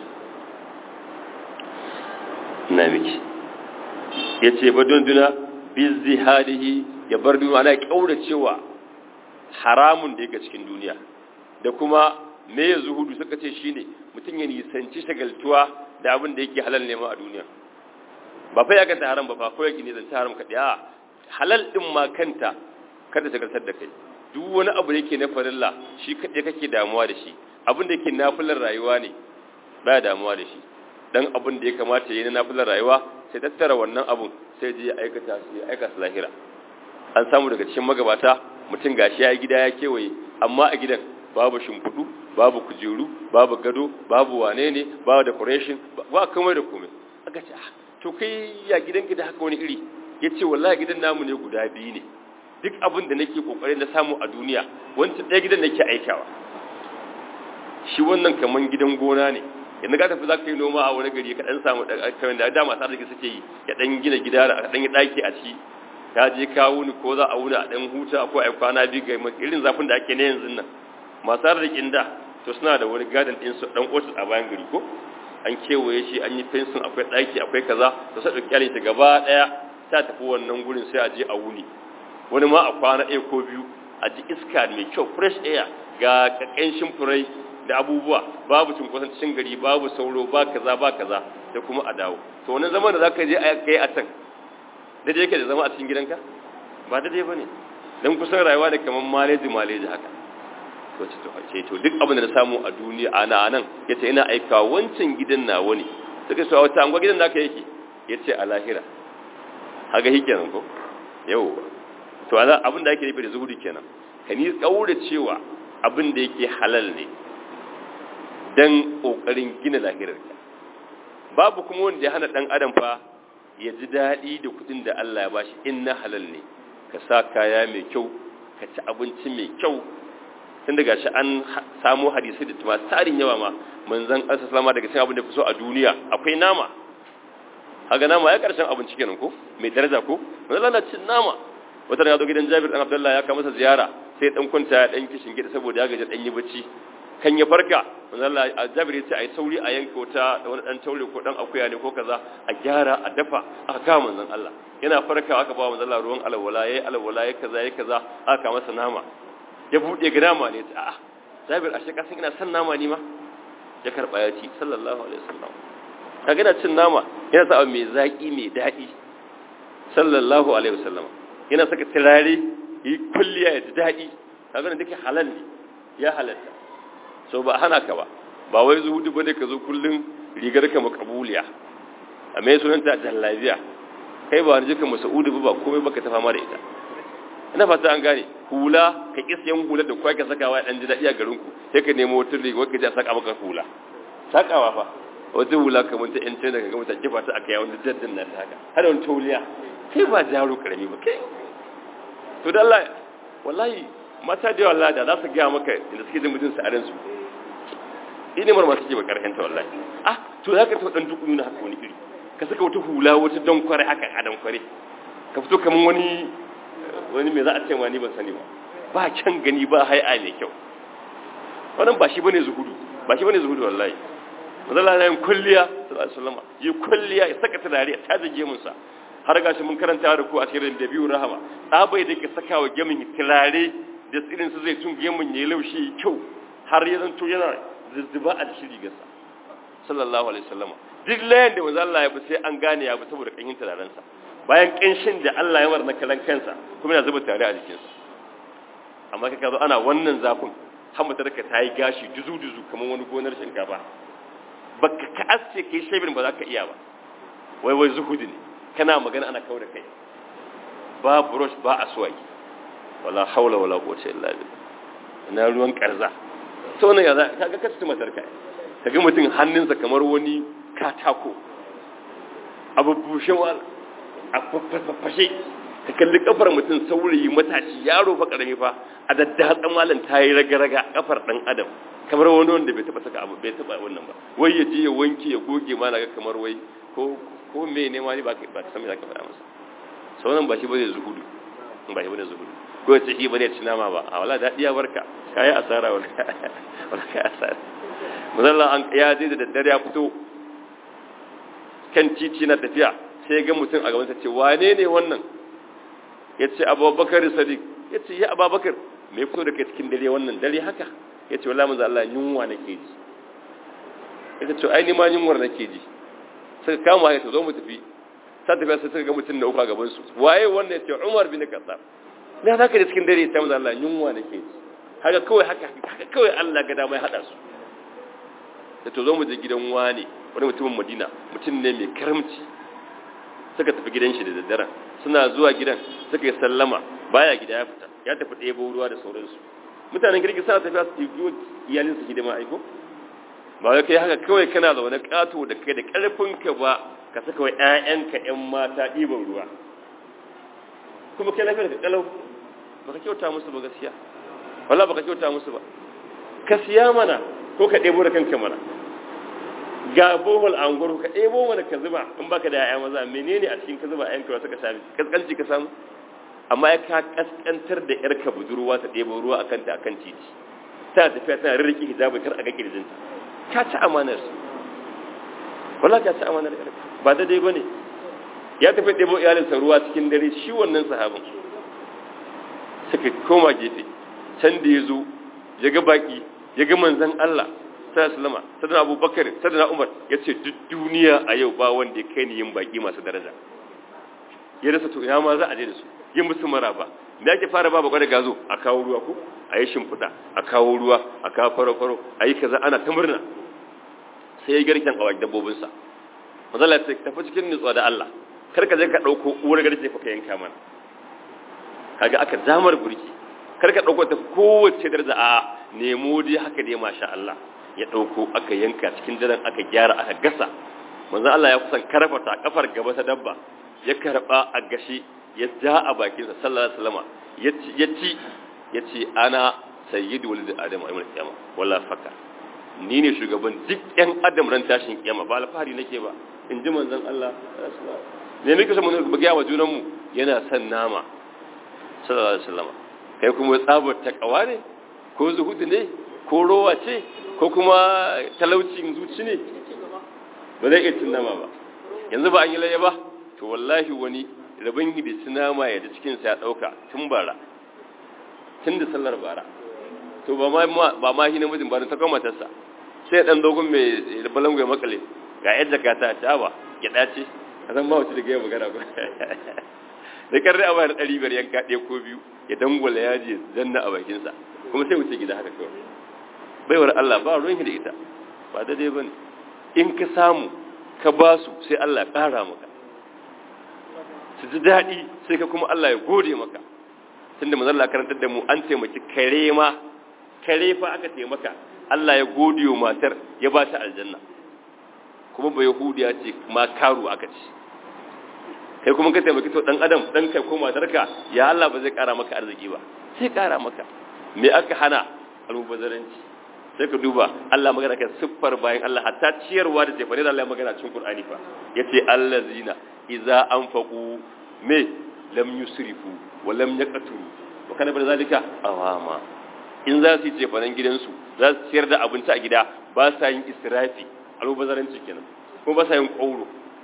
S1: na miki ya ce ba don duna bizzi hadihi ya bar duniya ana kaura cewa haramun da yake cikin duniya da kuma me ya zuhudu suka ce shine mutum ya nisanci shagaltuwa da abin da yake halal nema a duniya ba fa ya kanta haram ba fa ko yake nisanci haram kaɗai a halal din ma kanta kada shagaltar da kai duk wani abu da yake na farilla shi kaɗai kake damuwa da shi abin da yake nafilar rayuwa ne ba damuwa da shi dan abin da ya kamata yi na nafilar rayuwa sai tattara wannan abun sai je ya aikata su ya aika su lahira an samu daga cikin magabata mutum gashi ya gida ya kewaye amma a gidan babu shimfiɗu babu kujeru babu gado babu wane ne babu decoration ba komai da komai aka ce to kai ya gidan gida haka wani iri ya ce wallahi gidan namu ne guda biyu ne duk abin da nake kokarin na samu a duniya wancan ɗaya gidan nake aikawa shi wannan kaman gidan gona ne yanzu ka tafi za ka yi noma a wani gari ka ɗan samu kamar da dama sa arziki suke yi ya ɗan gina gida da ɗan yi ɗaki a ciki ka je ka wuni ko za a wuni a ɗan huta ko a kwana biyu ga irin zafin da ake na yanzu nan masu arzikin da to suna da wani gadon ɗin su ɗan otis a bayan gari ko an kewaye shi an yi fensin akwai ɗaki akwai kaza to sai ɗauki yalinta gaba ɗaya ta tafi wannan gurin sai a je a wuni wani ma a kwana ɗaya ko biyu a ji iska mai kyau fresh air ga ƙaƙƙenshin furai da abubuwa babu cunkoson cikin gari babu sauro ba kaza ba kaza da kuma a dawo to wannan zaman da zaka je a kai a can da yake da zama a cikin gidanka ba da dai bane dan kusan rayuwa da kaman maleji maleji haka to ce to ce to duk abin da na samu a duniya ana anan yace ina aika wancan gidan nawa ne suka so wata angwa gidan naka yake yace a lahira haga hikenan ko yau to abin da ake nufi da zuhudi kenan ka ni kaura cewa abin da yake halal ne dan kokarin gina lahirarka babu kuma wanda ya hana dan adam fa ya ji daɗi da kuɗin da Allah ya bashi in na halal ne ka sa kaya mai kyau ka ci abinci mai kyau tun daga shi an samu hadisi da tuma tarin yawa ma manzon Allah sallama daga cikin abin da fi so a duniya akwai nama haga nama ya karshen abinci kenan ko mai daraja ko manzon Allah cin nama wata ya zo gidan Jabir dan Abdullah ya kawo masa ziyara sai dan kwanta ya dan kishin gida saboda ya gaji dan yi bacci kan ya farka manzon Allah Jabir ya ce ai sauri a yanka wata wani dan taure ko dan akuya ne ko kaza a gyara a dafa aka kawo manzon Allah yana farkawa aka ba manzon Allah ruwan alwala yayi alwala yayi kaza yayi kaza aka masa nama ya bude ga nama ne a'a Jabir ashe ka san ina san nama ni ma ya karba ya ci sallallahu alaihi wasallam kaga yana cin nama yana sa mai zaki mai dadi sallallahu alaihi wasallam yana saka turare yi kulliya ya ji dadi kaga dake halal ne ya halatta so ba hana ka ba ba wai zuhudu bane ka zo kullun rigar ka makabuliya a mai sunanta jallabiya kai ba wani jika masaudu ba komai baka ta fama da ita ina fata an gane hula ka kis yan hula da kwa ka sakawa dan ji dadi a garin ku sai ka nemo wata riga wanda ja saka maka hula sakawa fa wata hula kamar ta yan da ka ga mutane kifa ta aka yawon jaddin nan haka har wani tauliya kai ba jaro karami ba kai to da Allah wallahi mata da wallahi da za su ga maka da suke jin mutum sa'arin su ine mar masu ke ba karhen ta wallahi ah to zaka ta dan duk nuna haka wani iri ka saka wata hula wata don kware haka a dan kware ka fito kaman wani wani me za a ce ma ni ban sani ba ba kyan gani ba hai'a mai kyau wannan ba shi bane zuhudu ba shi bane zuhudu wallahi mazalla na yin kulliya sallallahu alaihi wasallam yi kulliya ya saka turare ta jage mun sa har gashi mun karanta da ku a cikin da biyu rahama tsabai da ke saka wa gemin turare da tsirin su zai tun gemin yayi laushi kyau har ya zanto yana zuzzuba a cikin rigarsa sallallahu alaihi wasallam duk layan da manzo Allah ya bi sai an gane ya bi saboda kanyin turaren sa bayan kanshin da Allah ya war na kalan kansa kuma yana zuba tare a jikinsa amma kaka zo ana wannan zafin hamata da ka tayi gashi duzu duzu kamar wani gonar shinkafa baka ka asce kai shebin ba za ka iya ba wai wai zuhudi ne kana magana ana kawo da kai ba brush ba aswaki wala haula wala quwwata illa billah ina ruwan karza to ne ya za kaga ka tsuma tarka kaga mutum hannunsa kamar wani katako abu bushe wala a fashe ka kalli kafar mutum saurayi matashi yaro fa karami fa a daddatsan malam ta yi raga-raga kafar dan adam kamar wani wanda bai taba saka abu bai taba wannan ba wai ya je ya wanke ya goge ma ga kamar wai ko ko me ne ma ni ba ba ka san me zaka faɗa masa sauran ba shi bane zuhudu ba shi bane zuhudu ko ya ce shi bane ci nama ba a wala da iya barka kai asara wala wala kai asara musalla an ya je da daddare ya fito kan titi na tafiya sai ga mutum a gabansa ce wane ne wannan ya ce abubakar sadiq ya ce ya abubakar mai fito da kai cikin dare wannan dare haka ya ce wala manzo Allah yunwa nake ji ya ce ai ni ma yunwar nake ji suka kama ya zo mu tafi sai tafiya sai suka ga mutum na uku a gaban su waye wannan ya ce Umar bin Khattab na zaka da cikin dare ta manzo Allah yunwa nake ji haka kawai haka haka kawai Allah ga dama ya hada su da to zo mu je gidan wani wani mutumin Madina mutum ne mai karamci suka tafi gidan shi da daddare suna zuwa gidan suka yi sallama baya gida ya fita ya tafi ɗebo ruwa da sauransu mutanen girki suna tafiya su yi iyalin su hidima aiko ba wai kai haka kawai kana zaune ƙato da kai da ƙarfinka ba ka saka wa ƴaƴanka ƴan mata ɗiban ruwa kuma kai lafiyar ka kalau ba ka kyauta musu ba gaskiya wala ba ka kyauta musu ba ka siya mana ko ka ɗebo da kanka mana ga bohol a unguwar ka ɗebo mana ka zuba in baka da ya'ya maza menene a cikin ka zuba a yanka suka sami kaskanci ka samu amma ya ka kaskantar da yarka budurwa ta ɗebo ruwa a kanta akan titi ta tafiya tana rirriki hijabi kar a ga kirjinta ka ci amanar su wala ka ci amanar yarka ba da dai bane ya tafi ɗebo iyalinsa ruwa cikin dare shi wannan sahabin suka koma gefe can da ya zo ya ga baki ya ga manzon Allah sallama sadana abubakar sadana umar ya ce duk duniya a yau ba wanda ya kai ni yin baki masu daraja ya rasa to ina ma za a je da su yin musu maraba da ake fara ba bakwai da gazo a kawo ruwa ko a yi shimfiɗa a kawo ruwa a kawo faro-faro a yi kaza ana ta murna sai ya garken a wajen dabbobinsa mazala ta tafi cikin nutsuwa da Allah kar ka je ka ɗauko uwar garke fa ka yanka mana kaga aka damar burki kar ka ɗauko ta kowace daraja a nemo dai haka dai masha Allah ya ɗauko aka yanka cikin daren aka gyara aka gasa manzon Allah ya kusan karfata kafar gaba ta dabba ya karba a gashi ya ja a bakinsa sallallahu alaihi wasallam ya ci ya ci ya ce ana sayyidu walid adam a yawmal qiyama wala faka ni ne shugaban duk yan adam ran tashin kiyama ba alfahari nake ba in ji manzon Allah ne muke so mun ga wa junan mu yana son nama sallallahu alaihi wasallam kai kuma tsabar takawa ne ko zuhudu ne ko rowa ce ko kuma talaucin zuci ne ba zai iya cin nama ba yanzu ba an yi laye ba to wallahi wani rabin da ci nama ya da cikinsa ya ɗauka tun bara tun da sallar bara to ba ma ba ma shi namijin ba ta kuma matarsa sai dan dogon mai balangu ya makale ga yadda ka ta ta ba ya dace a san ma wace da gaya magana ba da karre a bayar ɗari biyar yanka ɗaya ko biyu ya dangwala yaji zanna a bakinsa kuma sai wuce gida haka kawai baiwar Allah ba ruwan da ita ba daidai ba ne in ka samu ka ba su sai Allah ƙara maka su ji daɗi sai ka kuma Allah ya gode maka tunda manzon Allah karantar da mu an taimaki kare ma kare fa aka taimaka Allah ya gode wa matar ya ba ta aljanna kuma ba yahudiya ce ma karu aka ce kai kuma ka taimaki to dan adam dan kai ko matarka ya Allah ba zai ƙara maka arziki ba sai ƙara maka me aka hana almubazaranci sai ka duba Allah magana kan siffar bayan Allah hatta ciyarwa da tefane da Allah ya magana cikin Qur'ani fa yace allazina idza anfaqu me lam yusrifu wa lam yaqturu wa kana bar zalika awama in za su yi tefanen gidansu za su ciyar da abinci a gida ba sa yin israfi almubazaranci kenan kuma ba sa yin kauro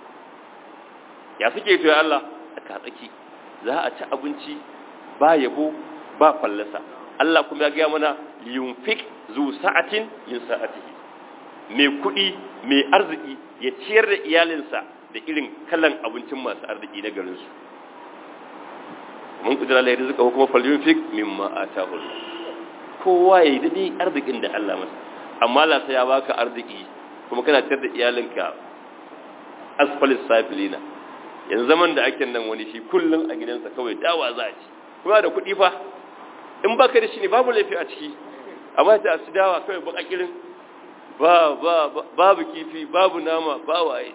S1: ya suke to ya Allah a katsaki za a ci abinci ba yabo ba fallasa Allah kuma ya gaya mana yunfik zu sa'atin min sa'atihi mai kuɗi mai arziki ya ciyar da iyalinsa da irin kalan abincin masu arziki na garin su mun kudura la rizqa ko kuma falyunfik mimma atahu kowa yayi dadi arzikin da Allah masa amma Allah sai ya baka arziki kuma kana ciyar da iyalinka asfalis safilina yanzu zaman da ake nan wani shi kullum a gidansa kawai dawa za a ci kuma da kuɗi fa in ba ka da shi ne babu laifi a ciki amma ta su dawa kawai ba kirin ba ba babu kifi babu nama ba waye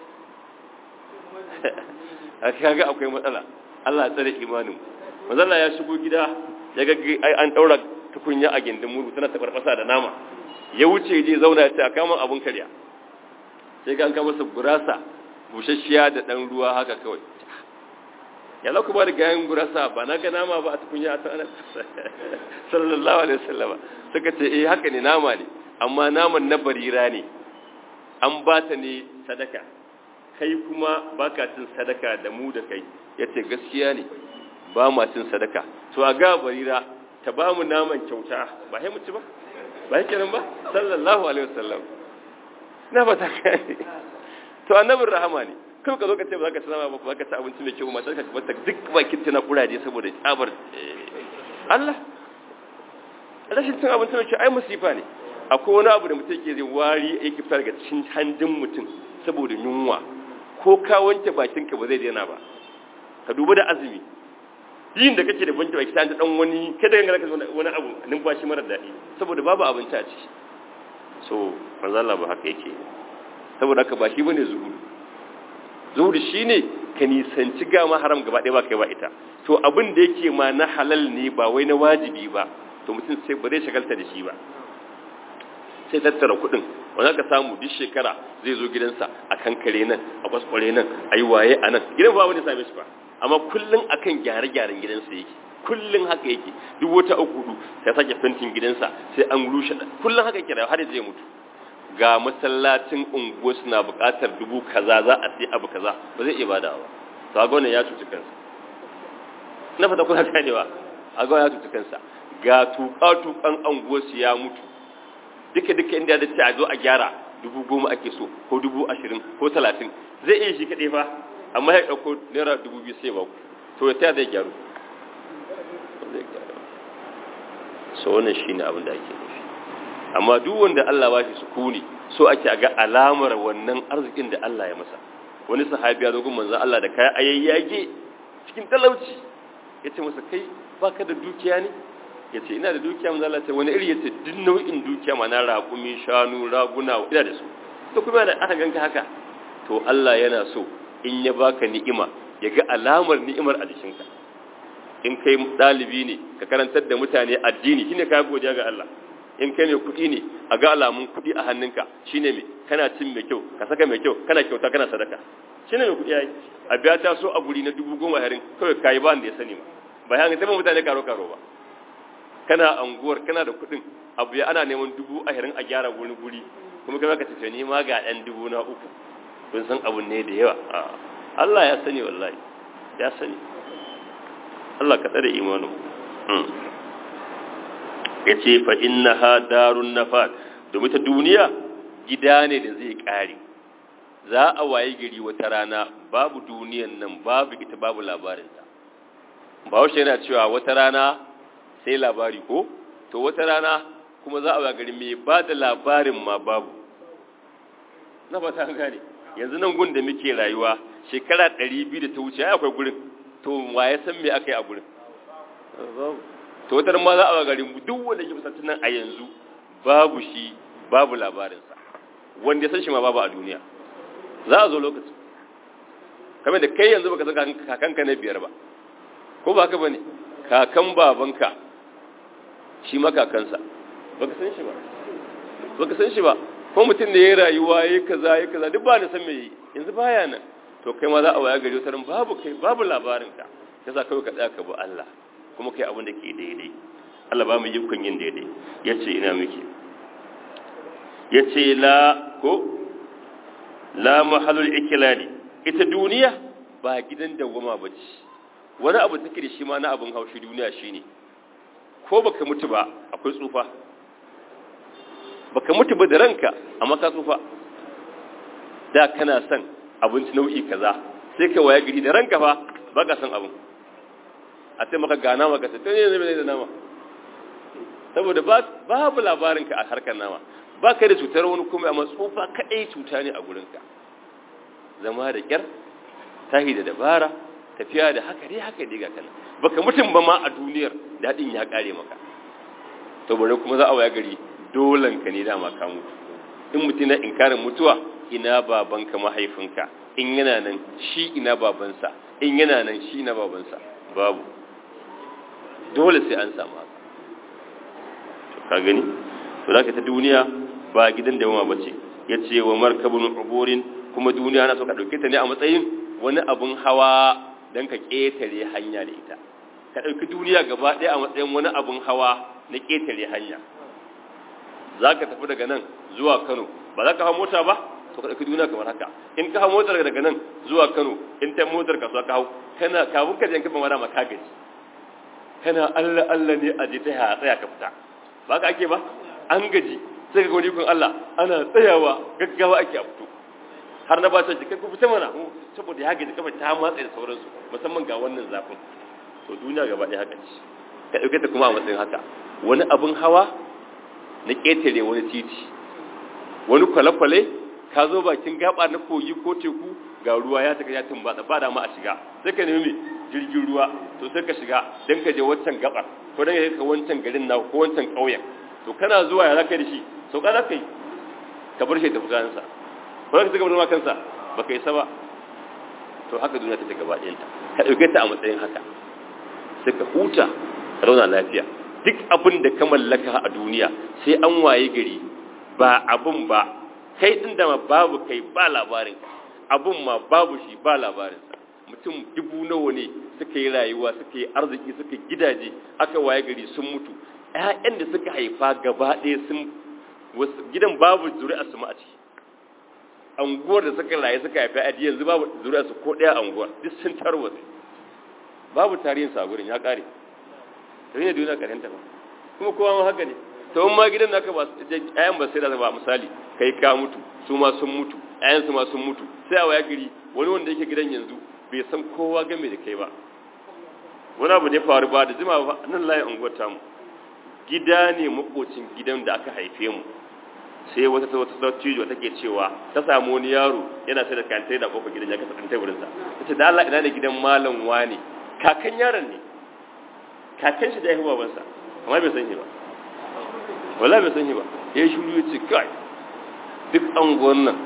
S1: a kaga akwai matsala Allah ya tsare imanin mazalla ya shigo gida ya ga an daura tukunya a gindin muru tana tabarbasa da nama ya wuce je zauna ya ce a kama abun karya sai ga an kama masa gurasa bushashiya da dan ruwa haka kawai ya lauku ba da gayan gurasa ba na ga nama ba a tukunya a tsanar sallallahu alaihi wasallama suka ce eh haka ne nama ne amma naman na barira ne an ba ta ne sadaka kai kuma baka cin sadaka da mu da kai yace gaskiya ne ba ma cin sadaka to a ga barira ta ba mu naman kyauta ba sai mu ci ba ba yake nan ba sallallahu alaihi wasallam na ba ta kai to annabin rahama ne kai ka zo ka ce ba za ka ci nama ba ba ka ci abinci mai kyau matar ka bata duk bakin tana kuraje saboda tsabar Allah rashin cin abinci mai kyau ai musifa ne akwai wani abu da mutum yake zai wari yake fita daga cikin handin mutum saboda yunwa ko ka wanke bakin ka ba zai daina ba ka duba da azumi yin da kake da wanke baki ta dan wani kada ka ga wani abu numfashi mara daɗi saboda babu abinci a ciki so manzo Allah ba haka yake saboda haka ba shi bane zuhudu zuhudu shine ka nisanci gama haram gaba ɗaya ba kai ba ita to abin da yake ma na halal ne ba wai na wajibi ba to mutum sai ba zai shagalta da shi ba sai tattara kuɗin wanda ka samu duk shekara zai zo gidansa a kankare nan a kwaskware nan a yi waye a nan gidan ba wani same shi ba amma kullum akan gyare-gyaren gidansa yake kullum haka yake duk wata uku hudu sai sake fentin gidansa sai an rushe kullum haka yake da har zai mutu ga masallacin unguwa suna buƙatar dubu kaza za a sai abu kaza ba zai iya bada ba to a gwamnan ya cuci kansa na fata kuna ganewa a gwamnan ya cuci kansa ga tuƙa-tuƙan unguwa su ya mutu duka duka inda da ce a zo a gyara dubu goma ake so ko dubu ashirin ko talatin zai iya shi kaɗai fa amma ya ɗauko naira dubu biyu sai ba ku to ya taya zai gyaru so wannan shi ne abin da ake nufi amma duk wanda Allah ba shi sukuni so ake ga alamar wannan arzikin da Allah ya masa wani sahabi ya zo gun manzon Allah da kaya ayayyage cikin talauci yace masa kai baka da dukiya ne yace ina da dukiya manzon Allah ce wani iri yace duk nau'in dukiya mana raƙumi shanu raguna ina da su to kuma da aka ganka haka to Allah yana so in ya baka ni'ima ya ga alamar ni'imar a jikinka in kai ɗalibi ne ka karantar da mutane addini shine ka godiya ga Allah in kai mai kuɗi ne a ga alamun kuɗi a hannunka shine mai kana cin mai kyau ka saka mai kyau kana kyauta kana sadaka shine mai kuɗi yayi a biya ta so a guri na dubu goma harin kawai kayi ba da ya sani ba ba ya ga mutane karo karo ba kana anguwar kana da kuɗin abu ya ana neman dubu ashirin a gyara wani guri kuma kai ka tafi ni ma ga ɗan dubu na uku kun san abun ne da yawa Allah ya sani wallahi ya sani Allah ka tsare imanin ya ce fa inna ha darun nafat domin ta duniya gida ne da zai kare za a waye gari wata rana babu duniyan nan babu ita babu labarinta ba wasu yana cewa wata rana sai labari ko to wata rana kuma za a waye gari mai ba da labarin ma babu na ba ta gane yanzu nan gun da muke rayuwa shekara 200 da ta wuce akwai gurin to wa ya san me aka yi a gurin to wata ma za a garin duk wanda ke fusantar nan a yanzu babu shi babu labarinsa wanda ya san shi ma babu a duniya za a zo lokacin kamar da kai yanzu baka san kakanka na biyar ba ko ba haka bane kakan babanka shi ma kakansa baka san shi ba baka san shi ba ko mutum ne ya rayuwa ya kaza ya kaza duk ba da san me yi yanzu baya nan to kai ma za a waya gari wata babu kai babu labarinka yasa kawai ka tsaya ka bi Allah kuma kai abin da ke daidai Allah ba mu yi kun yin daidai yace ina muke yace la ko la mahallul iklali ita duniya ba gidan dawwama bace wani abu take da shi ma na abin haushi duniya shine ko baka mutu ba akwai tsufa baka mutu ba da ranka amma ka tsufa da kana son abinci nau'i kaza sai ka waya gari da ranka fa baka son abin a sai maka gana maka sai tun yanzu mai da nama saboda babu labarinka a harkar nama ba ka da cutar wani kuma amma tsufa kaɗai cuta ne a gurinka zama da ƙyar tahi da dabara tafiya da haka dai haka dai ga kana baka mutum ba ma a duniyar daɗin ya ƙare maka to bare kuma za a waya gari dolan ka ne dama ka mutu in mutum na inkarin mutuwa ina babanka mahaifinka in yana nan shi ina babansa in yana nan shi ina babansa babu dole sai an samu haka ka gani to zaka ta duniya ba gidan da yawa bace yace wa markabun uburin kuma duniya na so ka dauke ta ne a matsayin wani abun hawa dan ka ketare hanya da ita ka dauki duniya gaba ɗaya a matsayin wani abun hawa na ketare hanya zaka tafi daga nan zuwa Kano ba za ka hawo mota ba to ka dauki duniya kamar haka in ka hawo motar daga nan zuwa Kano in ta motar ka so ka hawo kana kafin ka je ka fama da maka gaji kana Allah Allah ne a je ta ya tsaya ka fita ba ka ake ba an gaji sai ga wani kun Allah ana tsayawa gaggawa ake a fito har na ba su kai ku fita mana saboda ya gaji kafa ta matsa da sauransu musamman ga wannan zafin to duniya gaba ɗaya haka ce ka ɗauke ta kuma a matsayin haka wani abin hawa na ƙetare wani titi wani kwale-kwale ka zo bakin gaba na kogi ko teku ga ruwa ya taka ya tumbatsa ba da ma a shiga sai ka nemi jirgin ruwa to sai ka shiga don ka je wancan gabar ko don ka wancan garin na ko wancan ƙauyen to kana zuwa ya zaka da shi sauka za ka yi ka bar shi da fusansa ko za ka cigaba da kansa ba ka yi sa ba to haka duniya ta gaba ɗayanta ka ɗauke ta a matsayin haka sai ka huta ka zauna lafiya duk abin da ka mallaka a duniya sai an waye gari ba abin ba kai ɗin da ma babu kai ba labarin abin ma babu shi ba labarinsa mutum dubu nawa ne suka yi rayuwa suka yi arziki suka gidaje aka waye gari sun mutu ƴaƴan da suka haifa gaba ɗaya sun gidan babu zuri'a su ma a ciki anguwar da suka rayu suka haifa a yanzu babu zuri'a su ko ɗaya anguwar duk sun tarwatsa babu tarihin sa gurin ya ƙare tare da duniya ƙarenta ba kuma kowa ma haka ne to in ma gidan naka ba ayan ba sai da ba misali kai ka mutu su ma sun mutu ayan su ma sun mutu sai a waya gari wani wanda yake gidan yanzu bai san kowa game da kai ba wani abu ne faru ba da jima ba nan layin unguwar tamu gida ne makocin gidan da aka haife mu sai wata ta wata dattijo take cewa ta samu wani yaro yana sai da kantai da kofar gidan ya kasa kantai wurin sa tace da Allah ina ne gidan malam wani kakan yaron ne kakan shi da ya baban sa amma bai san shi ba wala bai san shi ba ya shuru ya ce kai duk anguwan nan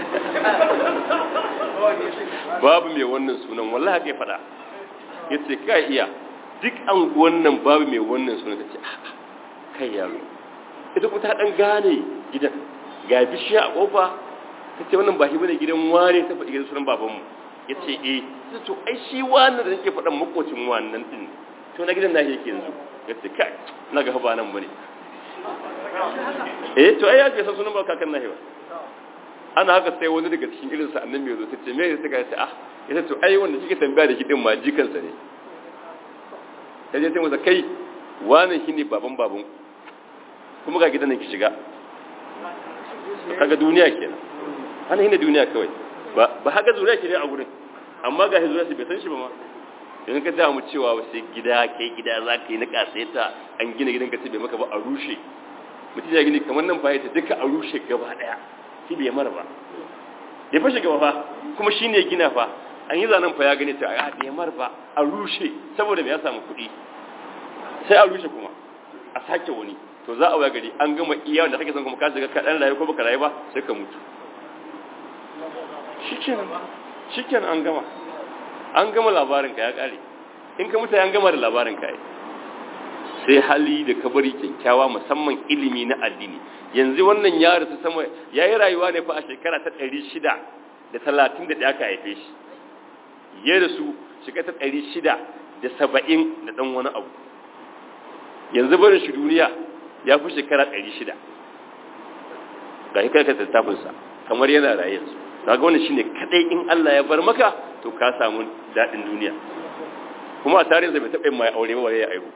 S1: babu mai wannan sunan wallahi haka ya faɗa ya ce kai iya duk anguwan nan babu mai wannan sunan ta ce kai yaro ita kuma ta dan gane gidan ga bishiya a kofa ta ce wannan ba shi bane gidan wane ta faɗi gidan sunan babanmu ya ce eh ta to ai shi wannan da nake faɗan makocin wannan din to na gidan nashi yake yanzu ya ce kai na ga ba nan bane eh to ai ya ce san sunan ba kakan nashi ba ana haka sai wani daga cikin irin sa annabi ya zo ta ce me yasa ka ce ah ya to ai wanda kike tambaya da shi din ma jikansa ne ya je sai masa kai wannan shine baban baban kuma ga gidan nan ki shiga kaga duniya kenan ana hina duniya kawai ba ba haka zuriya ke ne a gurin amma ga zuriya shi bai san shi ba ma yanzu ka ta mu cewa sai gida kai gida za ka yi na kasaita an gina gidan ka ce bai maka ba a rushe mutum ya gini kamar nan fa ta duka a rushe gaba daya shi bai mara ba ya fashe gaba fa kuma shi ne gina fa an yi zanen fa ya gani ta a bai mara ba a rushe saboda ya samu kuɗi sai a rushe kuma a sake wani to za a waya gari an gama iya wanda kake son kuma ka shiga kaɗan rayu ko baka rayu ba sai ka mutu shikenan an gama an gama labarin ka ya kare in ka mutu an gama da labarin ka sai hali da kabari kyakkyawa musamman ilimi na addini yanzu wannan ya rasu sama ya yi rayuwa ne fa a shekara ta ɗari shida da talatin da ɗaya ka haife shi ya rasu shekara ta ɗari shida da saba'in da ɗan wani abu yanzu barin shi duniya ya fi shekara ɗari shida ga shi kai ka tattafinsa kamar yana raye yanzu kaga wannan shine kadai in Allah ya bar maka to ka samu daɗin duniya kuma a tarihinsa bai taɓa yin mai aure ba wale ya aihu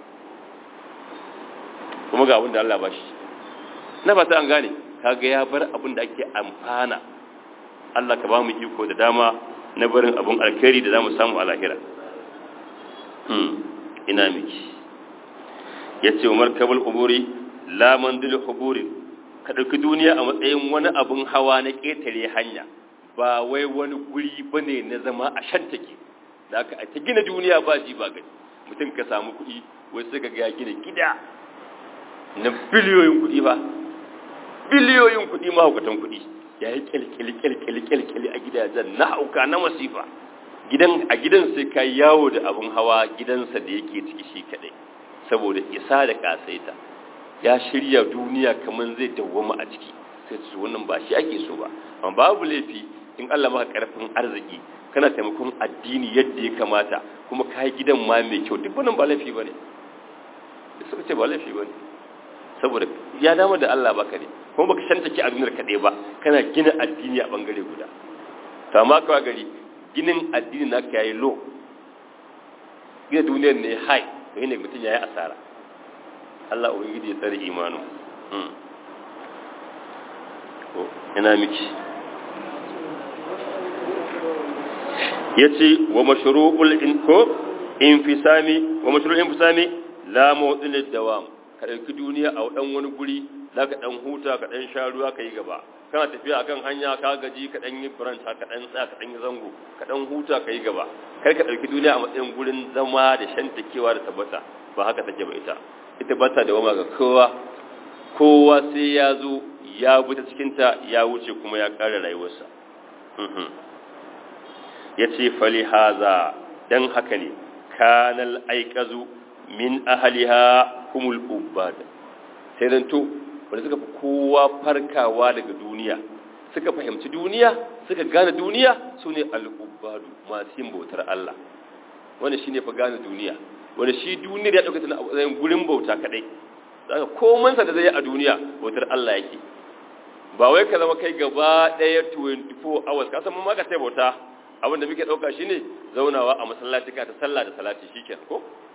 S1: kuma ga abin da Allah ba shi na fata an gane kaga ya bar abin da ake amfana Allah ka ba mu iko da dama na barin abin alkhairi da zamu samu a lahira hmm ina miki yace Umar kabul uburi la mandil huburi ka dauki duniya a matsayin wani abin hawa na ketare hanya ba wai wani guri bane na zama a shantake da aka ta gina duniya ba ji ba gani mutum ka samu kuɗi wai sai ka ga gina gida na biliyoyin kuɗi ba biliyoyin kuɗi mahaukatan kuɗi ya yi kyalkyali a gidajen na hauka na masifa gidan a gidan sai ka yawo da abin hawa gidansa da yake ciki shi kaɗai saboda isa da kasaita ya shirya duniya kamar zai dawwama a ciki sai su wannan ba shi ake so ba amma babu laifi in Allah maka karfin arziki kana taimakon addini yadda ya kamata kuma ka yi gidan ma mai kyau duk wannan ba laifi bane suka ce ba laifi bane saboda ya dama da Allah baka ne kuma baka shanta ki a duniyar kaɗai ba kana gina addini a bangare guda to amma kawai gari ginin addini na ka yayi low gina duniyar ne high to ne mutum yayi asara Allah ubangiji ya tsare imanin ko ina miki yace wa mashru'ul inko infisami wa mashru'ul infisami la mawdil dawam ka ɗauki duniya a ɗan wani guri za ka ɗan huta ka ɗan sha ruwa ka yi gaba kana tafiya a kan hanya ka gaji ka ɗan yi buranta ka ɗan tsaya ka ɗan yi zango ka ɗan huta ka yi gaba kar ka ɗauki duniya a matsayin gurin zama da shantakewa da tabbata ba haka take ba ita ita ba ta dawama ga kowa kowa sai ya zo ya bi ta cikinta ya wuce kuma ya ƙara rayuwarsa ya ce fali haza don haka ne kanal aikazu min ahaliha humul ubad sai dan to wanda suka fi kowa farkawa daga duniya suka fahimci duniya suka gane duniya su ne al'ubbadu masu yin bautar Allah wanda shi ne fa gane duniya wanda shi duniyar ya ɗauka tana a gurin bauta kaɗai zaka komansa da zai yi a duniya bautar Allah yake ba wai ka zama kai gaba ɗaya 24 hours ka san mun ma ka sai bauta abinda muke ɗauka shine zaunawa a masallaci ka ta sallah da salati shikenan ko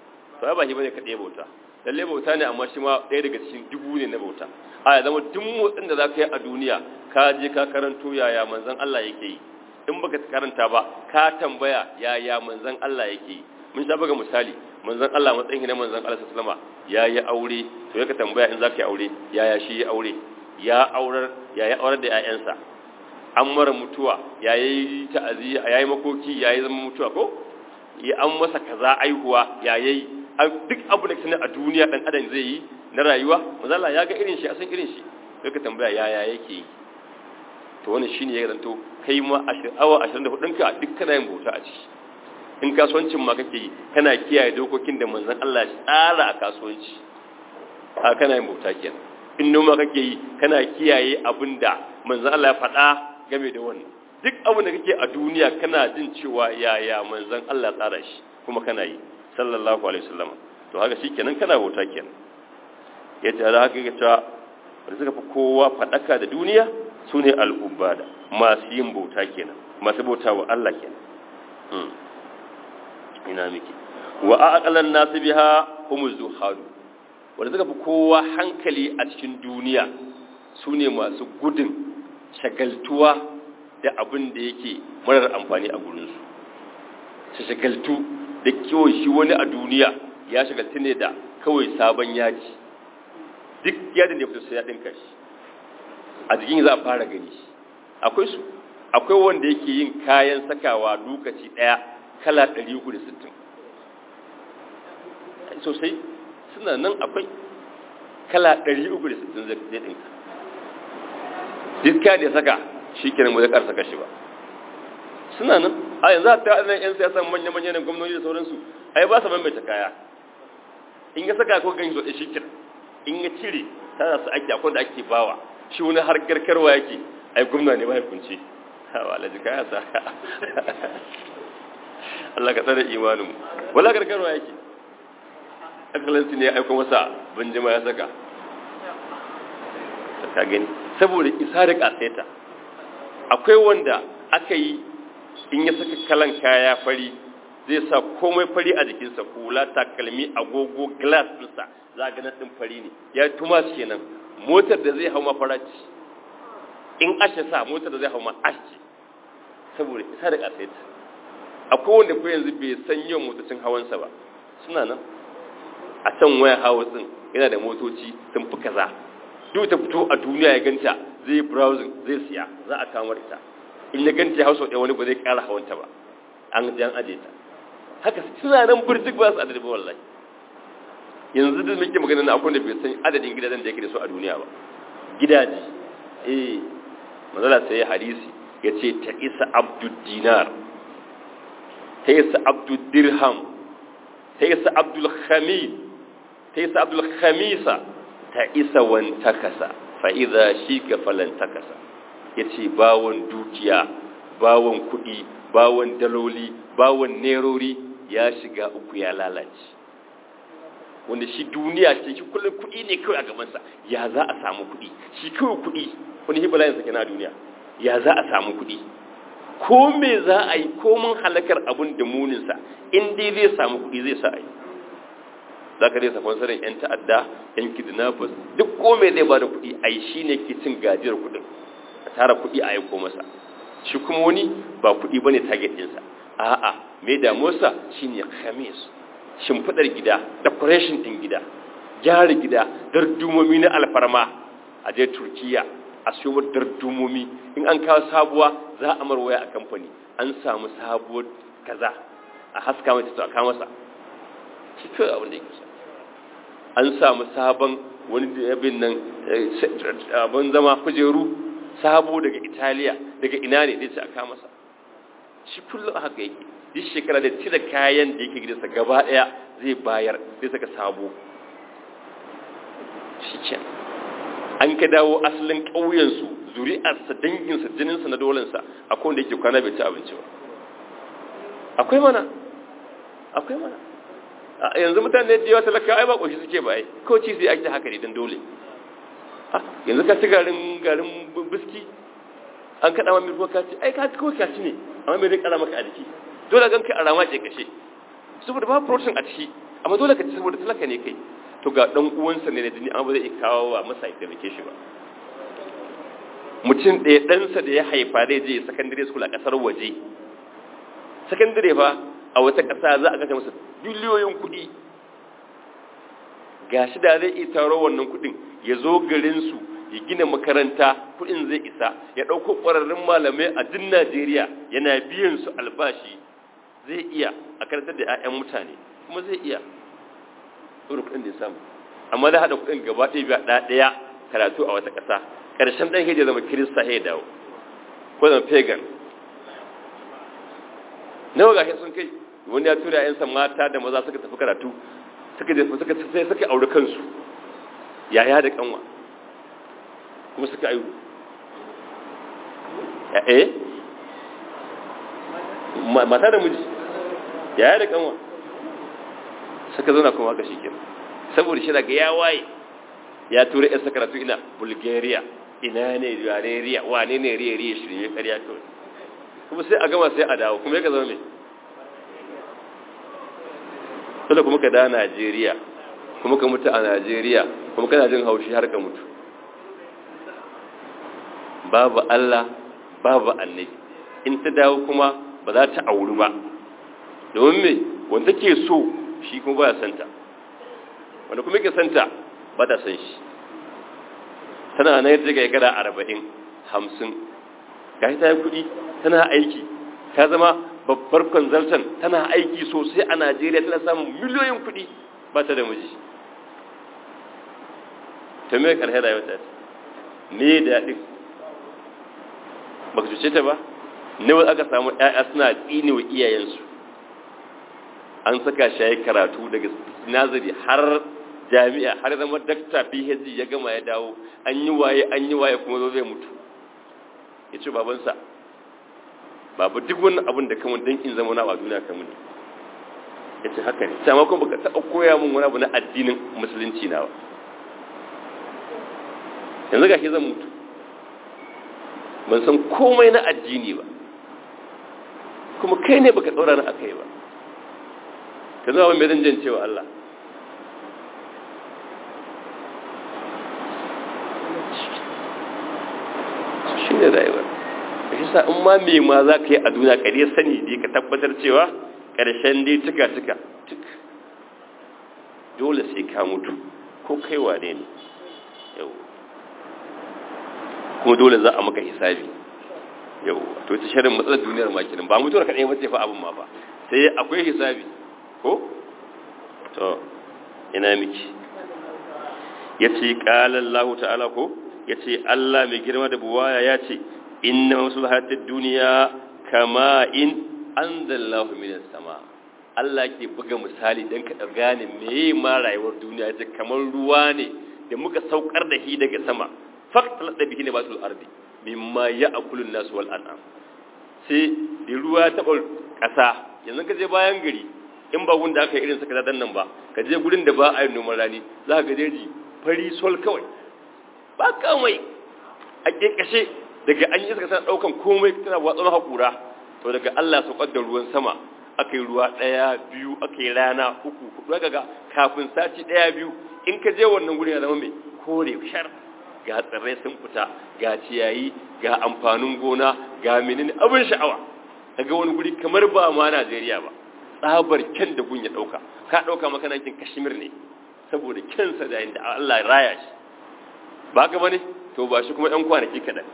S1: to ai ba shi bane kaɗai bauta lalle bauta ne amma shi ma ɗaya daga cikin dubu ne na bauta a ya zama duk motsin da za ka yi a duniya ka je ka karanto yaya manzon Allah yake yi in baka karanta ba ka tambaya yaya manzon Allah yake yi mun sha buga misali manzon Allah matsayin na manzon Allah sallama ya yi aure to ya ka tambaya in za ka yi aure yaya shi ya aure ya aurar ya yi aurar da 'ya'yansa an mara mutuwa ya yi ta'aziyya ya yi makoki ya yi zama mutuwa ko ya an masa kaza aihuwa ya yi duk abu da sanar a duniya dan adam zai yi na rayuwa mazala ya ga irin shi a san irin shi sai ka tambaya yaya yake yi to wannan shine ya zanto kai ma awa 24 ɗinka duk kana yin bauta a ciki in kasuwancin ma kake yi kana kiyaye dokokin da manzon Allah ya tsara a kasuwanci a kana yin bauta kenan in noma kake yi kana kiyaye abin da manzon Allah ya faɗa game da wannan duk abin da kake a duniya kana jin cewa yaya manzon Allah ya tsara shi kuma kana yi sallallahu alaihi wasallam to haka shikenan kana bauta kenan yace da haka yace da suka fi kowa fadaka da duniya sune al-ubada masu yin bauta kenan masu bauta wa Allah kenan hmm ina miki wa aqalan nas biha hum zuhad wanda suka fi kowa hankali a cikin duniya sune masu gudun shagaltuwa da abin da yake marar amfani a gurinsu su shagaltu da kawai shi wani a duniya ya shagaltu ne da kawai sabon yaji duk yadda da ya fito sai ya ɗinka shi a jikin za a fara gani shi akwai su akwai wanda yake yin kayan sakawa lokaci ɗaya kala 360 sosai suna nan akwai kala 360 zai ɗinka duk kayan da ya saka shi kenan mu zai ƙarsa kashi ba suna nan a yanzu a ta nan 'yan siyasa manya-manya na gwamnoni da sauransu ai ba su maimaita kaya in ya saka ko gani zoɗe shi kenan in ya cire tana su ake akwai da ake bawa shi wani har garkarwa yake ai gwamna ne ba hukunci hawa alaji kaya sa Allah ka tsare imanin wala garkarwa yake akalansu ne ya aiko masa banjima ya saka ka gani saboda isa da kaseta akwai wanda aka yi in ya saka kalan kaya fari zai sa komai fari a jikinsa hula takalmi agogo glass ɗinsa za a ga ɗin fari ne ya tuma kenan motar da zai hau ma faraci in ashe sa motar da zai hau ma ashe saboda isa da kaseta akwai wanda ko yanzu bai san yawan motocin hawansa ba suna nan a can waya hawa din yana da motoci sun fi kaza duk ta fito a duniya ya ganta zai browsing zai siya za a kamar ita in ya ganta ya hausa ɗaya wani ba zai ƙara hawanta ba an jan aje ta haka suna nan birjik ba su adadi ba wallahi yanzu da muke magana na akwai da bai san adadin gidajen da yake da su a duniya ba gidaje eh manzala sai ya hadisi ya ce ta isa abdul dinar ta isa abdul dirham ta isa abdul khamid ta isa abdul khamisa ta isa wantakasa fa'iza shi ga falantakasa ya ce bawon dukiya bawon kuɗi bawon daloli bawon nerori ya shiga uku ya lalace wanda shi duniya ce shi kullum kuɗi ne kawai a gabansa ya za a samu kuɗi shi kawai kuɗi wani hibala yansa kenan a duniya ya za a samu kuɗi ko me za a yi ko mun halakar abun da muninsa in dai zai samu kuɗi zai sa a yi za ka resa kwansarin 'yan ta'adda 'yan kidnappers duk kome zai ba da kuɗi a yi shi ne ke cin gajiyar kuɗin a tara kuɗi a aiko masa shi kuma wani ba kuɗi ba ne target ɗinsa a'a mai damuwarsa shi ne khamis shimfiɗar gida decoration ɗin gida gyara gida dardumomi na alfarma a je turkiya a siyo dardumomi in an kawo sabuwa za a marwaya a kamfani an samu sabuwar kaza a haska mai ta kawo masa shi kawai abin da yake an samu sabon wani abin nan abin zama kujeru sabo daga italiya daga ina ne zai ce a kama masa shi kullum haka yake duk shekara da cire kayan da yake gidansa gaba daya zai bayar zai saka sabo shi ke an ka dawo asalin ƙauyensu zuri'arsa danginsa jininsa na dolensa akwai wanda yake kwana bai ci abinci ba akwai mana akwai mana yanzu mutane da yawa talaka ai ba koshi suke ba ai ko ci sai ake haka ne dan dole yanzu ka ci garin garin biski an kada ma mirko ka ci ai ka ko ka ci ne amma me zai kara maka a jiki dole gan kai a rama ce kashe saboda ba protein a ciki amma dole ka ci saboda talaka ne kai to ga dan uwansa ne na jini amma ba zai kawo wa masa ya taimake shi ba mutum ɗaya ɗansa da ya haifa zai je secondary school a ƙasar waje secondary fa a wata ƙasa za a kashe masa biliyoyin kuɗi ga shi da zai iya taro wannan kuɗin ya zo garinsu ya gina makaranta kuɗin zai isa ya ɗauko ƙwararrun malamai a duk najeriya yana biyan su albashi zai iya a karantar da 'ya'yan mutane kuma zai iya ɗora kuɗin da ya samu amma da haɗa kuɗin gaba ɗaya biya ɗaya karatu a wata ƙasa ƙarshen ɗan hijira zama kirista ya dawo ko zama pagan nawa ga sun kai wani ya tura yansa mata da maza suka tafi karatu suka jefa suka sai suka aure kansu yaya da kanwa kuma suka aihu eh mata da miji yaya da kanwa suka zauna kuma haka shi kenan saboda shi daga ya waye ya tura yansa karatu ina bulgaria ina ne yare wane ne riya riya shirye ƙarya kawai kuma sai a gama sai a dawo kuma ya zama mai tunda kuma ka da Najeriya kuma ka mutu a Najeriya kuma kana jin haushi har ka mutu babu Allah babu annabi in ta dawo kuma ba za ta auri ba domin me wanda ke so shi kuma ba ya santa wanda kuma ke santa ba ta san shi tana na yadda ga gara arba'in hamsin ga ta yi kuɗi tana aiki ta zama babbar consultant tana aiki sosai a najeriya tana samun miliyoyin kuɗi ba ta da miji ta mai ƙarshe rayuwa ta ne daɗin ba ka cuce ta ba ne wanda aka samu ‘ya'ya suna tsini wa iyayensu an saka shayi karatu daga nazari har jami'a har zama dakta phd ya gama ya dawo an yi waye an yi waye kuma zo zai mutu ya ce babansa babu duk wani abin da kamar don in zama na a duniya kamar ne ya ce haka ne sama kuma baka taɓa koya min wani abu na addinin musulunci na ba yanzu ga shi zan mutu ban san komai na addini ba kuma kai ne baka ɗaura na aka yi ba ka zama mai zan jan cewa Allah shi ne rayuwar shi sa in ma me ma za ka yi a duniya ka dai sani dai ka tabbatar cewa ƙarshen dai cika cika tuk dole sai ka mutu ko kai wane ne yau kuma dole za a maka hisabi yau to ta shirin matsalar duniyar makinin ba mutuwar kaɗai mace fa abin ma ba sai akwai hisabi ko to ina miki ya ce ƙalallahu ta'ala ko ya ce Allah mai girma da buwaya ya ce inna maslahatid duniya kama in anzalallahu minas sama Allah ke buga misali dan ka gane meye ma rayuwar duniya ce kamar ruwa ne da muka saukar da shi daga sama faqtal da bihi nabatul ardi mimma ya'kulun nas wal an'am sai da ruwa ta kasa yanzu ka je bayan gari in ba gunda aka yi irin saka dan nan ba ka je gurin da ba a yi noman rani za ka ga jeji fari sol kawai ba kamai a kekashe daga an yi iska tana daukan komai tana watsa hakura to daga Allah saukar da ruwan sama aka yi ruwa daya biyu aka yi rana uku hudu ga kafin sati daya biyu in ka je wannan gurin ya zama mai kore shar ga tsirrai sun fita ga ciyayi ga amfanin gona ga menene abin sha'awa daga wani guri kamar ba ma Najeriya ba tsabar kyan da gun ya dauka ka dauka makanakin Kashmir ne saboda kyansa da inda Allah ya raya shi ba ka bane to ba shi kuma ɗan kwanaki kaɗan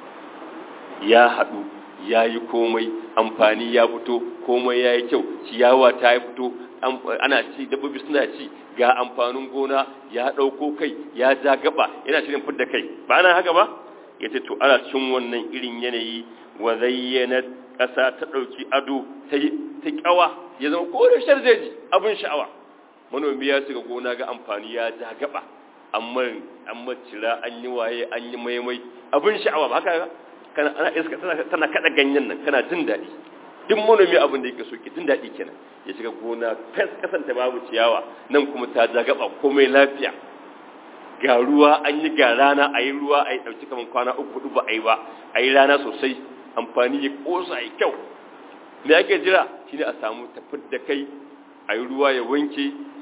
S1: ya haɗu ya yi komai amfani ya fito komai ya yi kyau ciyawa ta yi fito ana ci dabbobi suna ci ga amfanin gona ya ɗauko kai ya ja gaba yana shirin fidda kai ba na haka ba ya ce to ana cin wannan irin yanayi wa zayyana ƙasa ta ɗauki ado ta ƙyawa ya zama kore sharzeji abin sha'awa manomi ya shiga gona ga amfani ya ja gaba amma an macira an yi waye an yi maimai abin sha'awa ba haka kana ana iska tana kada ganyen nan kana jin daɗi duk manomi abin da yake so ki jin daɗi kenan ya shiga gona fes kasanta babu ciyawa nan kuma ta ja gaba komai lafiya ga ruwa an yi ga rana a yi ruwa a yi ɗauki kamar kwana uku hudu ba a yi ba a yi rana sosai amfani ya ƙosa a yi kyau me ake jira shine a samu tafid da kai a yi ruwa ya wanke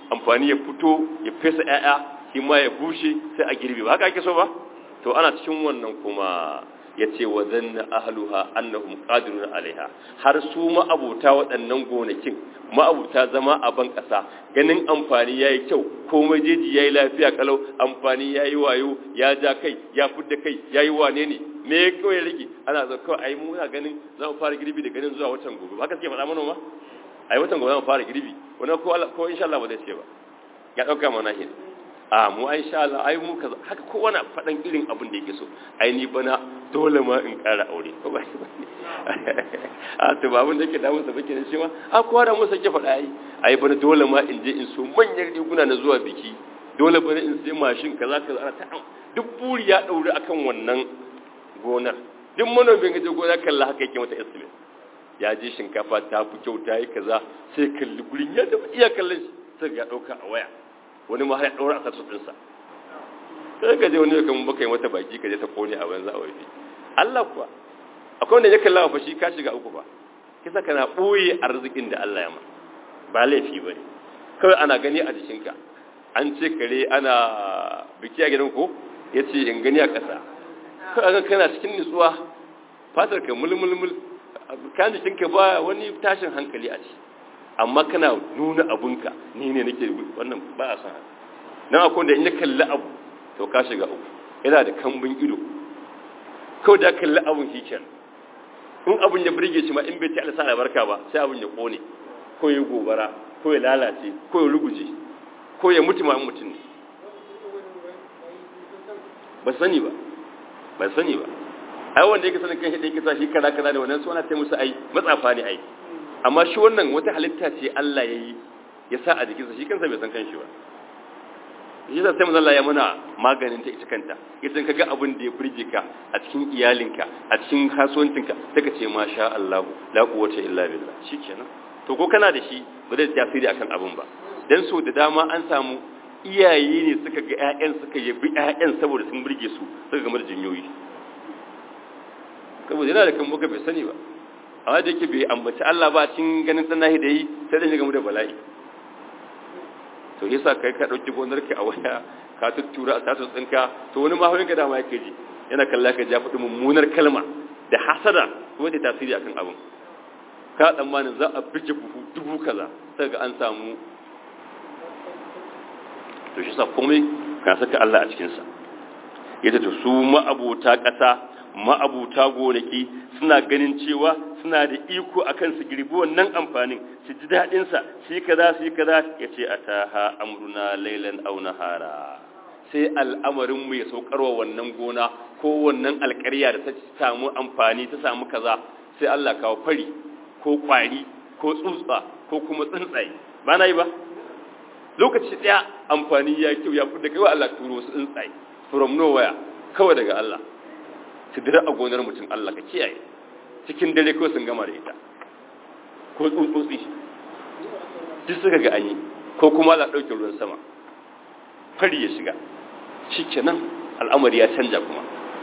S1: amfani ya fito ya fesa ƴaƴa shi ma ya bushe sai a girbe ba haka ake so ba to ana cikin wannan kuma ya ce wa zanna ahluha annahum qadirun alaiha har su ma'abuta waɗannan gonakin ma'abuta zama a ban ƙasa ganin amfani yayi kyau komai jeji yayi lafiya kalau amfani yayi wayo ya ja kai ya fudda kai yayi wane ne me ya kawai rage ana zo kawai ai muna ganin za mu fara girbi da ganin zuwa watan gobe haka suke faɗa mana ma ai watan gobe za mu fara girbi wani ko ko insha Allah ba zai ce ba ya dauka mana hin a mu ai insha Allah ai mu kaza haka kowa na faɗan irin abin da yake so ai ni bana dole ma in ƙara aure ko ba a to ba abin da yake damun sa bake da shi ma a kowa da mu sake faɗa ai ai bana dole ma in je in so manyan riguna na zuwa biki dole bana in sai mashin kaza kaza ana ta duk buri ya daure akan wannan gonar duk manomin gaje gona kalla haka yake mata estimate ya je shinkafa ta fi kyau ta yi kaza sai kalli gurin ya da iya kallon shi sai ya dauka a waya wani ma har ya daura a sarsu dinsa sai ka je wani ya kan baka yi mata baki ka je ta kone a banza a waje Allah kuwa akwai wanda ya kalla fa shi ka shiga uku ba kisa kana boye arzikin da Allah ya ma ba laifi bane kawai ana gani a jikinka an ce kare ana biki a gidan ko yace in gani a ƙasa kaga kana cikin nutsuwa fatar ka mulmulmul kan jikin ka ba wani tashin hankali a ci amma kana nuna abunka ni ne nake wannan ba a san nan akwai da in ya kalli abu to ka shiga uku yana da kambun ido kawai da kalli abun shi kenan in abun ya burge shi ma in bai ci alsa albarka ba sai abun ya kone ko ya gobara ko ya lalace ko ya ruguje ko ya mutu ma mutum ne ba sani ba ban sani ba ai wanda yake sanin kanshi da yake sa shi kaza kaza da wannan suna ta musu ai matsafa ne ai amma shi wannan wata halitta ce Allah ya yi ya sa a jikinsa shi kansa bai san kanshi ba shi yasa sai manzo Allah ya muna maganin ta ita kanta idan kaga abin da ya burge ka a cikin iyalinka a cikin kasuwancinka sai ka ce masha Allah la quwwata illa billah shikenan to ko kana da shi ba zai tasiri akan abin ba dan so da dama an samu iyaye ne suka ga ƴaƴan suka yabi ƴaƴan saboda sun burge su suka game da jinyoyi saboda yana da kan muka bai sani ba amma da yake bai ambaci Allah ba cikin ganin tsanahi da yi sai da game da bala'i to yasa kai ka dauki gonar ka a waya ka tuttura a status ɗinka to wani mahaurin ka dama yake ji yana kalla ka ja faɗi mummunar kalma da hasada kuma ta tasiri akan abin ka tsammanin za a bige buhu dubu kaza sai ga an samu to shi sa komai ka saka Allah a cikinsa yadda to su ma'abuta ƙasa ma'abuta gonaki suna ganin cewa suna da iko akan su girbi wannan amfanin su ji daɗinsa su yi kaza su yi kaza ya ce a ta ha amruna lailan au nahara sai al'amarin mu ya saukarwa wannan gona ko wannan alƙarya da ta samu amfani ta samu kaza sai Allah kawo fari ko kwari ko tsutsa ko kuma tsuntsaye ba na yi ba lokaci ɗaya amfani ya kyau ya fi da kai wa Allah turo su tsuntsaye from nowhere kawai daga Allah su dira a gonar mutum Allah ka kiyaye cikin dare ko sun gama da ita ko tsutsotsi duk suka ga anyi ko kuma Allah ɗauke ruwan sama fari ya shiga shi kenan al'amari ya canja kuma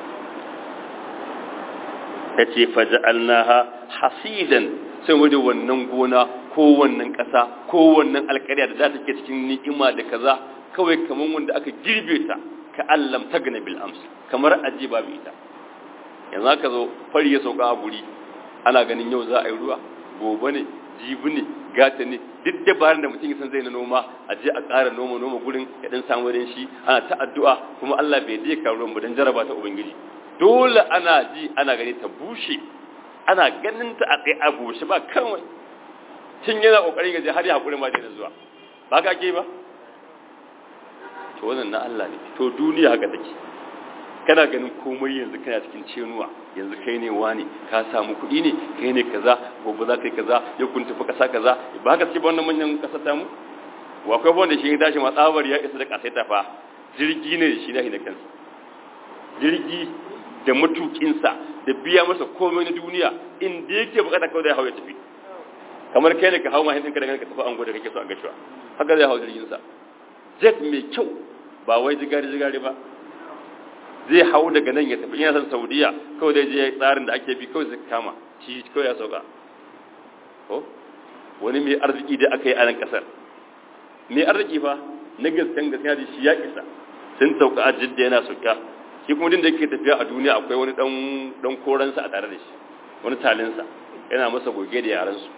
S1: ya ce faja'alnaha hasidan sai wajen wannan gona ko wannan ƙasa ko wannan alƙarya da za ta ke cikin ni'ima da kaza kawai kamar wanda aka girbe ta ka allam ta gane bil ams kamar aji babu ita yanzu aka zo fari ya sauka a guri ana ganin yau za a yi ruwa gobe ne jibi ne gata ne duk dabarun da mutum san zai na noma a je a ƙara noma noma gurin ya dan samu rin shi ana ta addu'a kuma Allah bai dai ka ruwan dan jaraba ta ubangiji dole ana ji ana gani ta bushe ana ganin ta a tsaye a bushe ba kawai tun yana kokarin gaje har ya hakuri ma da zuwa ba ka ke ba to wannan na Allah ne to duniya haka take kana ganin komai yanzu kana cikin cenuwa yanzu kai ne wani ka samu kuɗi ne kai ne kaza gobe za ka yi kaza ya kun tafi kasa kaza ba ka ce ba wannan manyan kasa ta mu wa akwai wanda shi ya tashi ma tsabar ya isa da kasaita fa jirgi ne da shi na hina kansa jirgi da matukinsa da biya masa komai na duniya inda yake bukata kawai da ya hau ya tafi kamar kai ne ka hau mahin ɗinka da ka tafi an gwada kake so a gashuwa haka zai hau jirginsa jet mai kyau ba wai jigari-jigari ba zai hau daga nan ya tafi yana son saudiya kawai zai je tsarin da ake bi kawai zai kama shi kawai ya sauka ko wani mai arziki da aka yi a nan kasar mai arziki fa na gaskan gaskiya da shi ya isa sun sauka a jidda yana sauka shi kuma din da yake tafiya a duniya akwai wani dan dan koransa a tare da shi wani talinsa yana masa goge da yaran su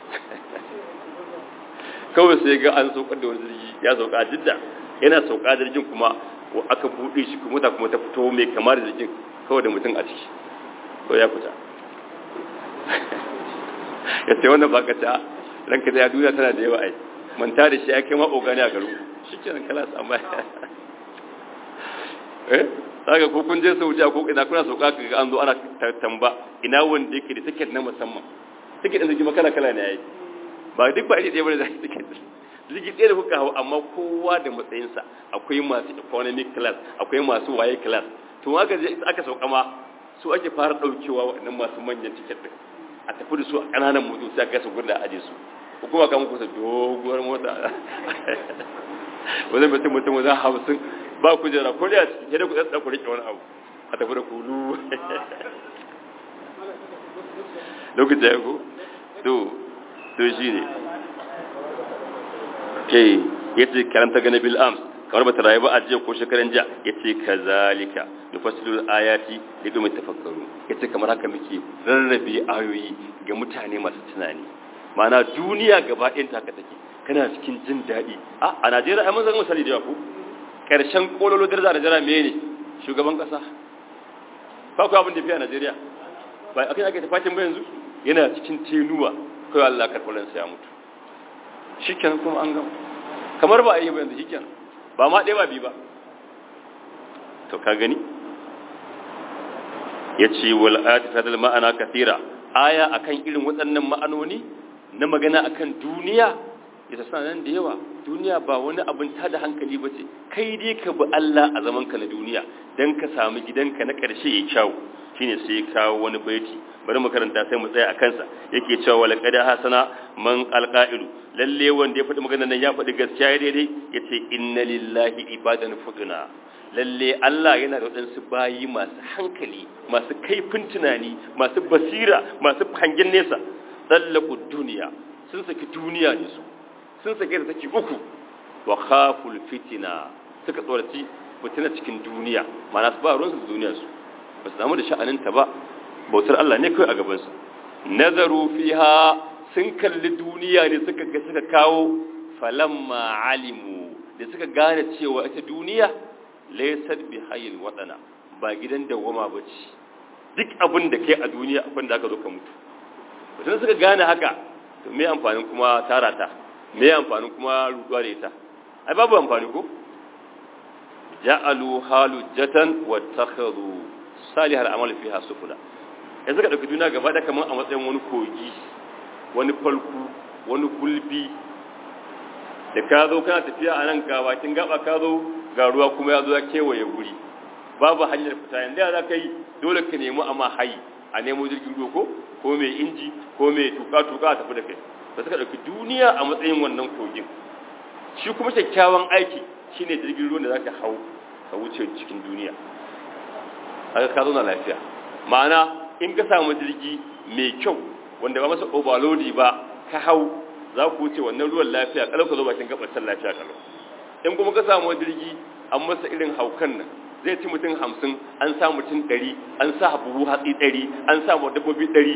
S1: kawai sai ga an saukar da wani jirgi ya sauka a jidda yana sauka jirgin kuma aka buɗe shi kuma ta kuma ta fito mai kama da jirgin kawai da mutum a ciki ko ya fita ya ce wannan ba ka ta ranka da ya duniya tana da yawa ai manta da shi ya kai ma ogani a garu shi kenan kala su amma eh saka ko kun je Saudiya ko ina kuna sauka ka an zo ana tamba ina wanda yake da ticket na musamman ticket din jirgin kala kala ne yayi ba duk ba iri ɗaya bane da ticket jirgi ɗaya da kuka hau amma kowa da matsayinsa akwai masu economic class akwai masu waye class to aka je aka sauka ma su ake fara ɗaukewa waɗannan masu manyan ticket din a tafi da su a ƙananan motoci sai aka su gudu a aje su ko kuma kan kusa doguwar mota wajen mutum mutum wajen hamsin ba ku jira ko da ciki da ku tsatsa ku rike wani abu a tafi da kulu lokaci ya ku to to shi ne ke ya ce karanta gane bil ams kamar ba ta rayu ba a jiya ko shekaran jiya ya ce ka zalika da fasilul ayati da domin tafakkaru ya ce kamar haka muke rarrabe ayoyi ga mutane masu tunani mana duniya gaba ɗayan taka take kana cikin jin daɗi a a najeriya ai mun zama misali da ku ƙarshen kololo daraja a najeriya mene shugaban ƙasa ba ku abin da fiye a najeriya ba a kai ake tafakin ba yanzu yana cikin tenuwa kawai allah karɓar ya mutu shi kenan kuma an gama kamar ba a yi ba yanzu shi kenan ba ma ɗaya ba bi ba to ka gani ya ce wal'ati ta da ma'ana kasira aya akan irin waɗannan ma'anoni na magana akan duniya ya sa nan da yawa duniya ba wani abin ta da hankali ba ce kai dai ka bi Allah a zamanka na duniya don ka samu gidanka na ƙarshe ya kyawu shine sai ya kawo wani baiti bari mu karanta sai mu tsaya a kansa yake cewa wala qad hasana man alqa'ilu lalle wanda ya faɗi magana nan ya faɗi gaskiya daidai yace inna lillahi ibadan fuduna lalle Allah yana da waɗansu bayi masu hankali masu kaifin tunani masu basira masu hangen nesa tsallaku duniya sun saki duniya ne su sun saki da take uku wa khaful fitina suka tsoraci fitina cikin duniya mana su ba ruwansu da duniyar su ba su damu da sha'aninta ba bautar Allah ne kawai a gabansu nazaru fiha sun kalli duniya ne suka ga suka kawo falamma alimu da suka gane cewa ita duniya laysat bi hayyin wadana ba gidan dawama bace duk abin da kai a duniya akwai da aka zo ka mutu idan suka gane haka to me amfanin kuma tara ta me amfanin kuma ruduwa da ita ai babu amfani ko ja'alu halujatan wa takhadhu salihal amali fiha sufula yanzu ka dauki duniya gaba da kaman a matsayin wani kogi wani falku wani gulbi da ka zo kana tafiya a nan ka bakin gaba ka zo ga ruwa kuma ya zo ya kewaye guri babu hanyar fita yanzu ya za ka yi dole ka nemi amma hayi a nemo jirgin ruwa ko ko mai inji ko mai tuka-tuka a tafi da kai da suka ɗauki duniya a matsayin wannan kogin shi kuma kyakkyawan aiki shine jirgin ruwan da za ka hau ka wuce cikin duniya haka ka zauna lafiya ma'ana in ka samu jirgi mai kyau wanda ba masa overloadi ba ka hau za ku wuce wannan ruwan lafiya kalau ka zo bakin gabatan lafiya kalau in kuma ka samu jirgi an masa irin haukan nan zai ci mutum hamsin an sa mutum ɗari an sa buhu hatsi ɗari an sa mu dabbobi ɗari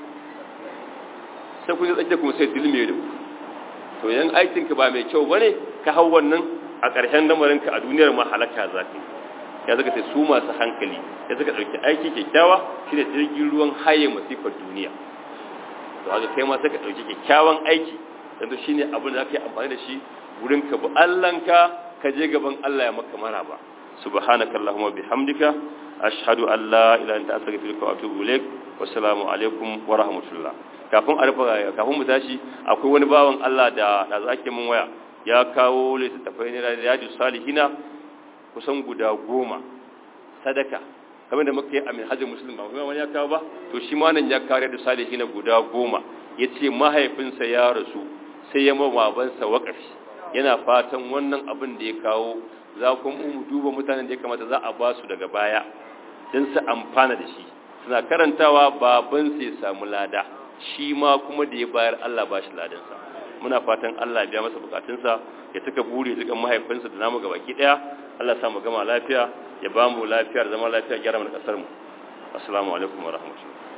S1: sai kun yi tsakiya kuma sai dilme da ku to yan aikinka ba mai kyau bane ka hau wannan a ƙarshen lamarinka a duniyar ma halaka za ka ya zaka sai su masu hankali ya zaka ɗauki aiki kyakkyawa shine jirgin ruwan haye masifar duniya to haka kai ma sai ka ɗauki kyakkyawan aiki yanzu shine abin da zaka yi amfani da shi wurin ka bi Allahnka ka je gaban Allah ya maka maraba subhanakallahumma bihamdika ashhadu an la ilaha illa anta astaghfiruka wa atubu ilaik wassalamu alaikum wa rahmatullah kafin a rufe kafin mu tashi akwai wani bawan Allah da da zake mun waya ya kawo littattafai ne da riyadu salihina kusan guda goma sadaka kamar da muka yi a minhajin musulun ba kuma wani ya kawo ba to shi ma nan ya kawo riyadu salihina guda goma ya ce mahaifinsa ya rasu sai ya mababansa waƙafi yana fatan wannan abin da ya kawo za ku mu duba mutanen da ya kamata za a ba su daga baya don su amfana da shi suna karantawa babansa ya samu lada shi ma kuma da ya bayar Allah ba shi ladansa muna fatan Allah ya biya masa bukatunsa ya tuka buri dukan mahaifinsa da namu gabaki daya Allah ya sa mu gama lafiya ya ba mu lafiyar zama lafiya gyara mana kasar mu assalamu alaikum wa rahmatullahi